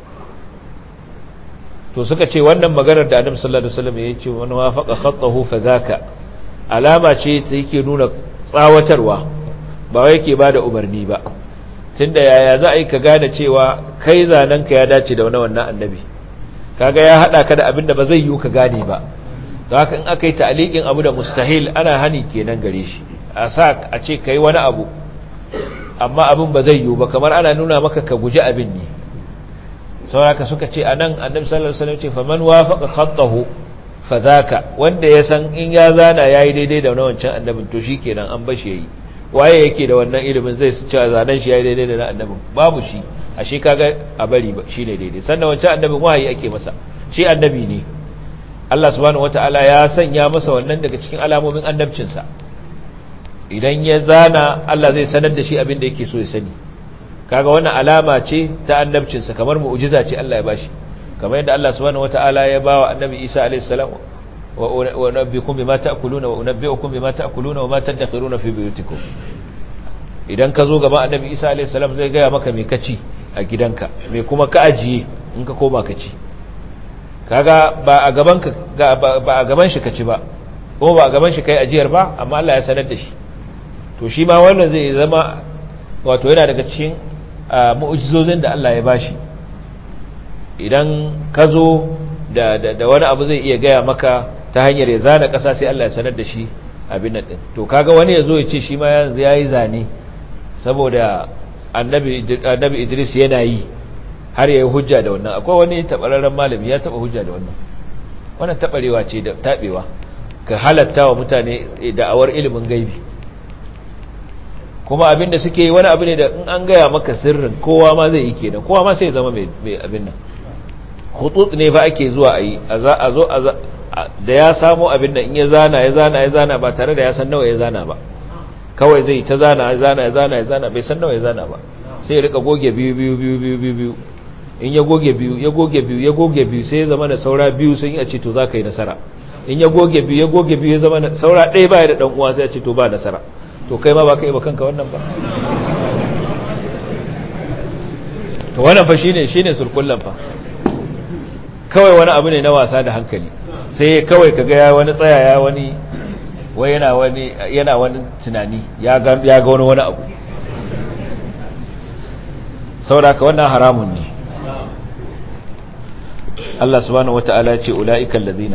to suka ce wannan maganar da annabi sallallahu alaihi wasallam ya ce wani wafaqa khattahu fazaka alama ce ta yake nuna tsawatarwa ba wai yake bada umarni ba tunda yaya za a yi ka gane cewa kai zanenka ya dace da wannan annabi kaga ya hada ka da abin da ba zai yi ka gane ba don haka in aka yi ta'liqin abu da mustahil ana hani kenan gare shi a sa a ce kai wani abu amma abin ba zai yi ba kamar ana nuna maka ka guji abin ne sauraka suka ce anan annabi sallallahu alaihi wasallam ce faman wafaqa khattahu fadhaka wanda ya san in ya zana yayi daidai da wancan annabin to shikenan an bashi yayi waye yake da wannan ilimin zai su cewa zanen shi yayi daidai da na annabin babu shi ashe kaga a bari shine daidai sannan wancan annabin wahayi ake masa shi annabi ne Allah subhanahu wataala ya sanya masa wannan daga cikin alamomin annabcinsa idan ya zana Allah zai sanar da shi abin da yake so ya sani kaga wannan alama ce ta annabcinsa kamar mu'jiza ce Allah ya bashi kamar yadda Allah subhanahu wataala ya bawa annabi Isa alayhi salam wa unabbiukum bima ta'kuluna wa unabbiukum bima ta'kuluna wa ma tadakhiruna fi buyutikum idan ka zo gaba annabi Isa alayhi salam zai gaya maka me kaci a gidanka me kuma ka ajiye in ka koma ka ci kaga ba a gaban ka ba a gaban shi ka ci ba ko ba a gaban shi kai ajiyar ba amma Allah ya sanar da shi to shi ma wannan zai zama wato yana daga cikin mu'ujizozin da Allah ya bashi idan ka zo da, da, wani abu zai iya gaya maka ta hanyar ya zana ƙasa sai Allah ya sanar da shi abin nan ɗin to kaga wani ya zo ya ce shi ma yanzu ya yi zane saboda annabi idris yana yi har ya yi hujja da wannan akwai wani taɓararren malami ya taɓa hujja da wannan wannan taɓarewa ce da taɓewa ka halatta wa mutane da'awar ilimin gaibi kuma abin da suke yi wani abu ne da in an gaya maka sirrin kowa ma zai yi kenan kowa ma sai zama mai abin nan hutut ne fa ake zuwa a yi a zo da ya samo abin nan in ya zana ya zana ya zana ba tare da ya san nawa ya zana ba kawai zai ta zana ya zana ya zana ya zana bai san nawa ya zana ba sai ya rika goge biyu biyu biyu biyu biyu biyu in ya goge biyu ya goge biyu ya goge biyu sai ya zama na saura biyu sun yi a ce to za ka yi nasara in ya goge biyu ya goge biyu ya zama na saura ɗaya baya da ɗan uwa sai a ce to ba nasara to kai ma ba ka yi ba kanka wannan ba to wannan fa shine shine surkullan fa kawai wani abu ne na wasa da hankali sai kawai kaga ya wani tsaya ya wani wai yana wani yana wani tunani ya ga ya ga wani wani abu saboda ka wannan haramun ne Allah subhanahu wata'ala ce ula'ikal ladina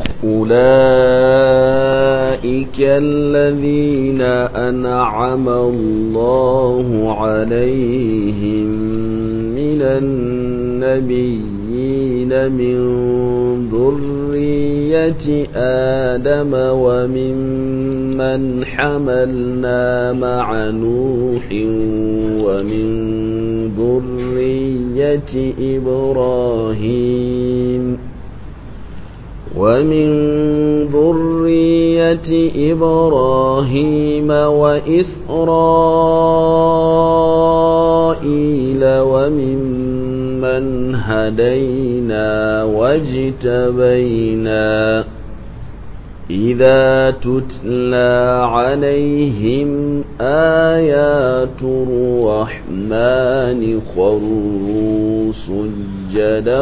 ula'ikal ladina an'ama Allahu alaihim minan nabiyyin min dhurriyyati adama wa mimman hamalna ma'a nuhin wa min ذرية إبراهيم ومن ذرية إبراهيم وإسرائيل وممن هدينا واجتبينا إذا تتلى عليهم آيات الرحمن خروا سجدا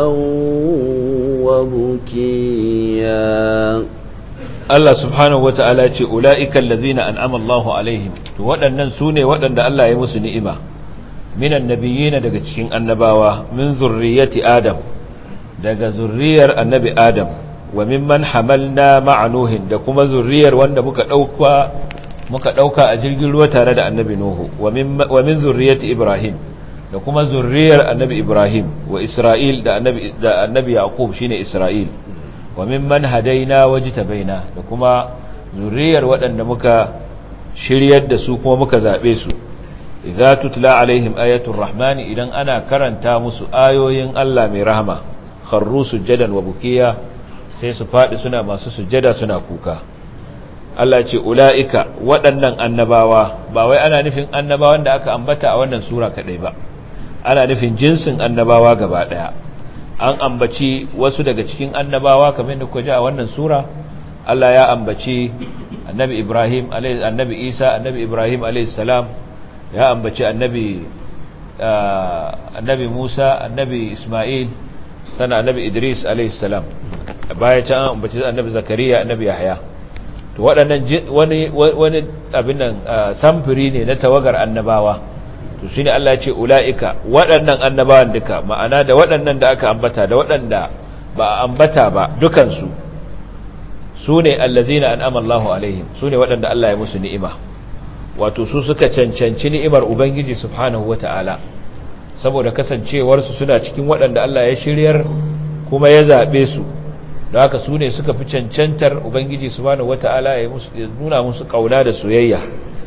وبكيا Allah subhanahu wa ta'ala ce, Ula'ikan lazina an amallahu alaihim, to waɗannan su ne waɗanda Allah ya musu ni'ima, minan nabiyina daga cikin annabawa, min zurriyati Adam, daga zurriyar annabi Adam, wa mimman hamalna ma'anuhin da kuma zurriyar wanda muka ɗauka muka ɗauka a jirgin ruwa tare da annabi Nuhu, wa min zurriyati Ibrahim, da kuma zurriyar annabi Ibrahim, wa Isra'il da annabi Yaqub shine Isra'il. wa mimman hadaina wajtabaina da kuma zuriyar waɗanda muka shiryar da su kuma muka zabe su idza tutla alaihim ayatul rahmani idan ana karanta musu ayoyin Allah mai rahama kharru sujadan wa bukiya sai su fadi suna masu sujada suna kuka Allah ce ulaika waɗannan annabawa ba wai ana nufin annabawan da aka ambata a wannan sura kadai ba ana nufin jinsin annabawa gaba daya an ambaci wasu daga cikin annabawa kamar da kuka ji a wannan sura Allah ya ambaci annabi Ibrahim annabi Isa annabi Ibrahim alayhis salam ya ambaci annabi annabi Musa annabi Isma'il sana annabi Idris alayhis salam baya can an ambaci annabi Zakariya annabi Yahya to waɗannan wani wani abin nan samfuri ne na tawagar annabawa to shine Allah ya ce ulaika waɗannan annabawan duka ma'ana da waɗannan da aka ambata da waɗanda ba a ambata ba dukansu sune allazina an'ama Allahu alaihim sune waɗanda Allah ya musu ni'ima wato su suka cancanci ni'imar ubangiji subhanahu wata'ala saboda kasancewar su suna cikin waɗanda Allah ya shiryar kuma ya zabe su da haka sune suka fi cancantar ubangiji subhanahu wata'ala ya nuna musu kauna da soyayya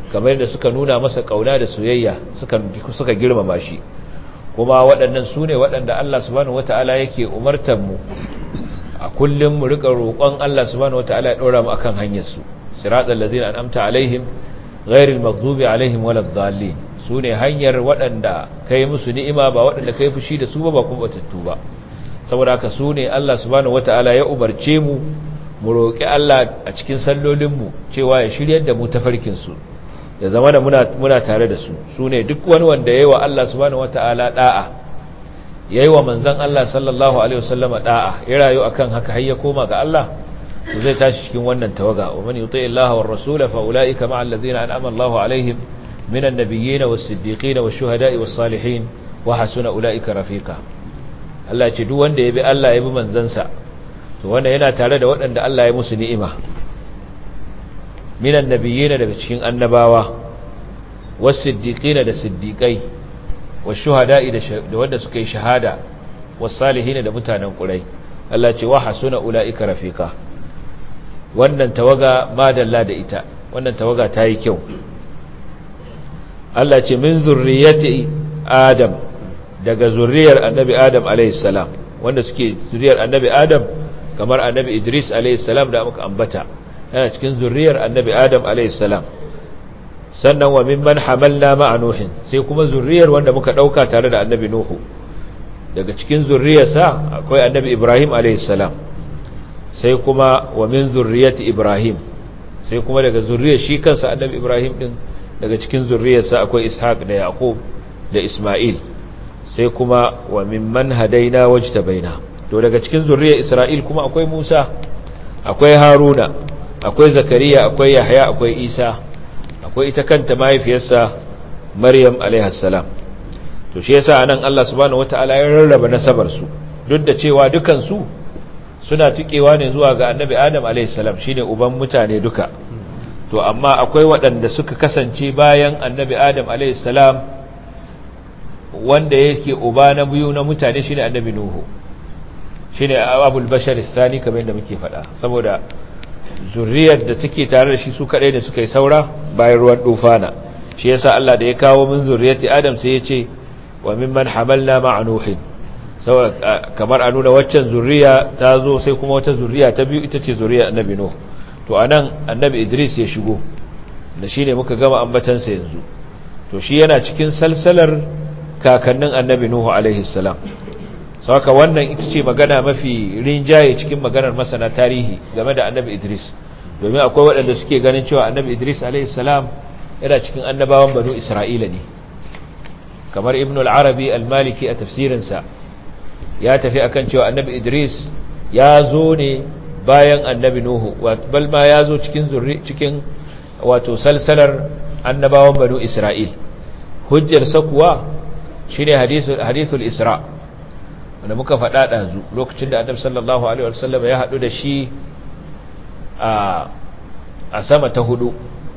kamar yadda suka nuna masa kauna da soyayya suka suka girmama shi kuma waɗannan su ne waɗanda Allah subhanahu wata'ala yake umartar mu a kullum mu rika roƙon Allah subhanahu wata'ala ya ɗora mu akan hanyar su siratal ladzina an'amta alaihim ghairil maghdubi alaihim waladdallin su ne hanyar waɗanda kai musu ni'ima ba waɗanda kai fushi da su ba ba kuma batattu ba saboda haka su ne Allah subhanahu wata'ala ya umarce mu mu roƙi Allah a cikin sallolinmu cewa ya shiryar da mu tafarkinsu ya zama da muna, muna tare da su su ne duk wani wanda ya yi wa Allah subhanahu wata'ala ɗa'a ya yi wa manzan Allah sallallahu Alaihi wasallama ɗa'a ya rayu a kan haka har ya koma ga Allah to zai tashi cikin wannan tawaga wa mani yutai Allah wa rasula fa ula'ika ma'a allazina an'ama Allahu alaihim minan nabiyyin was siddiqin was shuhada'i was salihin wa hasuna ula'ika rafiqa Allah ce duk wanda ya bi Allah ya bi manzansa to wanda yana tare da waɗanda Allah ya musu ni'ima minan nabiyina daga cikin annabawa was-siddiqina da siddiqai wash-shuhada'i da wanda suka yi shahada was-salihin da mutanen kurai Allah ce wa hasuna ulaika rafiqa wannan tawaga madalla da ita wannan tawaga ta yi kyau Allah ce min zurriyyati adam daga zurriyar annabi adam alayhi salam wanda suke zuriyar annabi adam kamar annabi idris alaihissalam da muka ambata yana cikin zurriyar annabi adam alaihissalam sannan wa mimman hamalna ma'a nuhin sai kuma zurriyar wanda muka dauka tare da annabi nuhu daga cikin zurriyarsa akwai annabi ibrahim alaihissalam sai kuma wa min zurriyati ibrahim sai kuma daga zurriyar shi kansa annabi ibrahim din daga cikin zurriyarsa akwai ishaq da yaqub da isma'il sai kuma wa mimman hadaina wajtabaina to daga cikin zurriyar Isra'il kuma akwai Musa akwai Haruna akwai Zakariya akwai Yahya akwai Isa akwai ita kanta mahaifiyarsa Maryam alaiha salam to shi yasa anan Allah subhanahu wataala ya rarraba nasabar su duk da cewa dukan su suna tukewa ne zuwa ga Annabi Adam alaihi salam shine uban mutane duka to amma akwai waɗanda suka kasance bayan Annabi Adam alaihi salam wanda yake uba na biyu na mutane shine Annabi Nuhu shine abul bashar sani kamar yadda muke faɗa saboda zuriyar da take tare da shi su kadai ne suka yi saura bayan ruwan dufana shi yasa Allah da ya kawo min zuriyati Adam sai ya ce wa mimman hamalna ma'a nuhin saboda kamar a nuna waccan zuriya ta zo sai kuma wata zuriya ta biyu ita ce zuriyar annabi Nuh to anan annabi Idris ya shigo da shine muka gama ambatansa yanzu to shi yana cikin salsalar kakannin annabi Nuh alaihi salam sauka wannan ita ce magana mafi rinjaye cikin maganar masana tarihi game da annabi idris domin akwai waɗanda suke ganin cewa annabi idris alaihissalam yana cikin annabawan banu isra'ila ne kamar ibn al-arabi al-maliki a tafsirinsa ya tafi akan cewa annabi idris ya zo ne bayan annabi nuhu bal ma ya zo cikin cikin wato salsalar annabawan banu isra'il hujjarsa kuwa shine hadithul isra' wanda muka faɗa ɗazu lokacin da annabi sallallahu alaihi wasallam ya haɗu da shi a sama ta hudu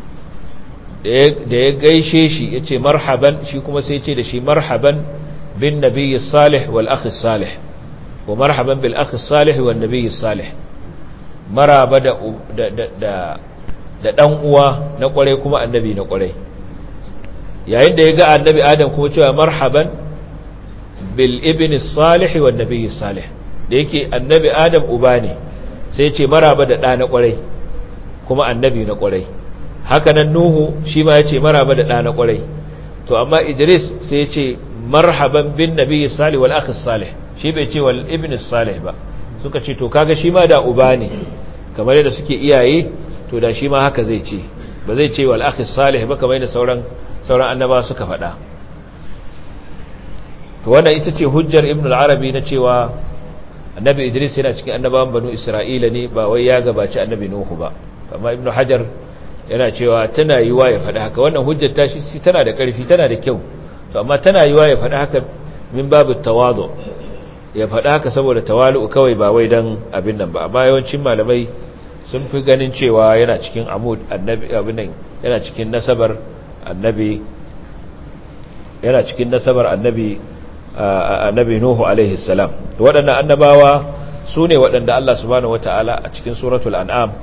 da ya gaishe shi ya ce marhaban shi kuma sai ce da shi marhaban bin nabiyyi salih wal akhi salih wa marhaban bil akhi salih wal nabiyyi salih maraba da da da dan uwa na kwarai kuma annabi na kwarai yayin da ya ga annabi adam kuma cewa marhaban bil ibn salih wa nabiy salih da yake annabi adam uba ne sai ce maraba da ɗa na ƙwarai kuma annabi na ƙwarai haka nan nuhu shi ma ya ce maraba da ɗa na ƙwarai to amma idris sai ya ce marhaban bin nabiy salih wal akhi salih shi bai ce wal ibn salih ba suka ce to kaga shi ma da uba ne kamar yadda suke iyaye to da shi ma haka zai ce ba zai ce wal akhi salih ba kamar yadda sauran sauran annaba suka faɗa to wannan ita ce hujjar ibn al-arabi na cewa annabi idris yana cikin annabawan banu isra'ila ne ba wai ya gabaci annabi nuhu ba amma ibn hajar yana cewa tana yiwa ya faɗi haka wannan hujjar ta shi tana da ƙarfi tana da kyau to amma tana yiwa ya faɗi haka min babu tawadu ya faɗi haka saboda tawalu kawai ba wai dan abin nan ba amma yawancin malamai sun fi ganin cewa yana cikin amud annabi abin nan yana cikin nasabar annabi yana cikin nasabar annabi annabi Nuhu alaihi salam to waɗannan annabawa su ne waɗanda Allah subhanahu wataala a cikin suratul an'am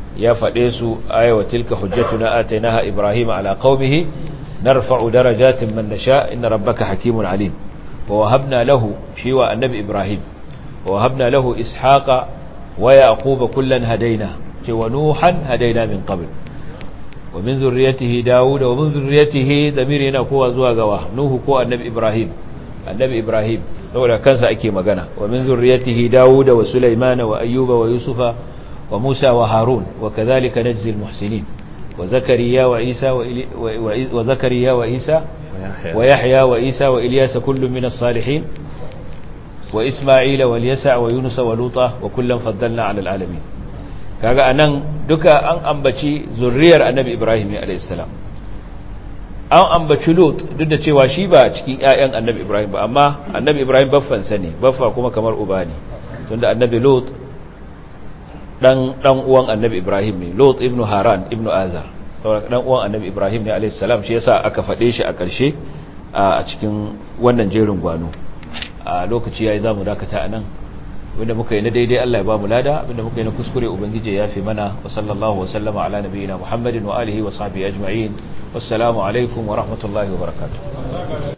ya faɗe su ayawa tilka hujjatuna atainaha ibrahim ala qaumihi narfa'u darajatin man nasha inna rabbaka hakimun alim wa wahabna lahu shi wa annabi ibrahim wa wahabna lahu ishaqa wa yaquba kullan hadaina ce wa nuhan hadaina min qabl wa min zurriyyatihi daud wa min zurriyyatihi damir yana kowa zuwa gawa nuhu ko annabi ibrahim annabi ibrahim saboda kansa ake magana wa min zurriyyatihi daud wa sulaymana wa ayyuba wa yusufa wa musa wa harun wa kadhalika najzi almuhsinin wa zakariya wa isa wa zakariya wa isa wa yahya wa isa wa ilyas kullun min as-salihin wa isma'ila wal yasa wa yunus wa luta wa kullan faddalna 'ala al-alamin kaga anan duka an ambaci zurriyar annabi ibrahim alayhis salam an ambaci lut duk da cewa shi ba cikin ƴaƴan annabi ibrahim ba amma annabi ibrahim baffan sa ne baffa kuma kamar uba ne tunda annabi lut dan dan uwan annabi ibrahim ne lut ibnu haran ibnu azar saboda dan uwan annabi ibrahim ne alayhis salam shi yasa aka fade shi a ƙarshe a cikin wannan jerin gwano a lokaci yayi zamu dakata anan wanda muka yi na daidai Allah ya ba mu lada wanda muka yi na kuskure ubangije ya fi mana wa sallallahu wa sallama ala nabiyina muhammadin wa alihi wa sahbihi ajma'in wassalamu alaikum wa rahmatullahi wa barakatuh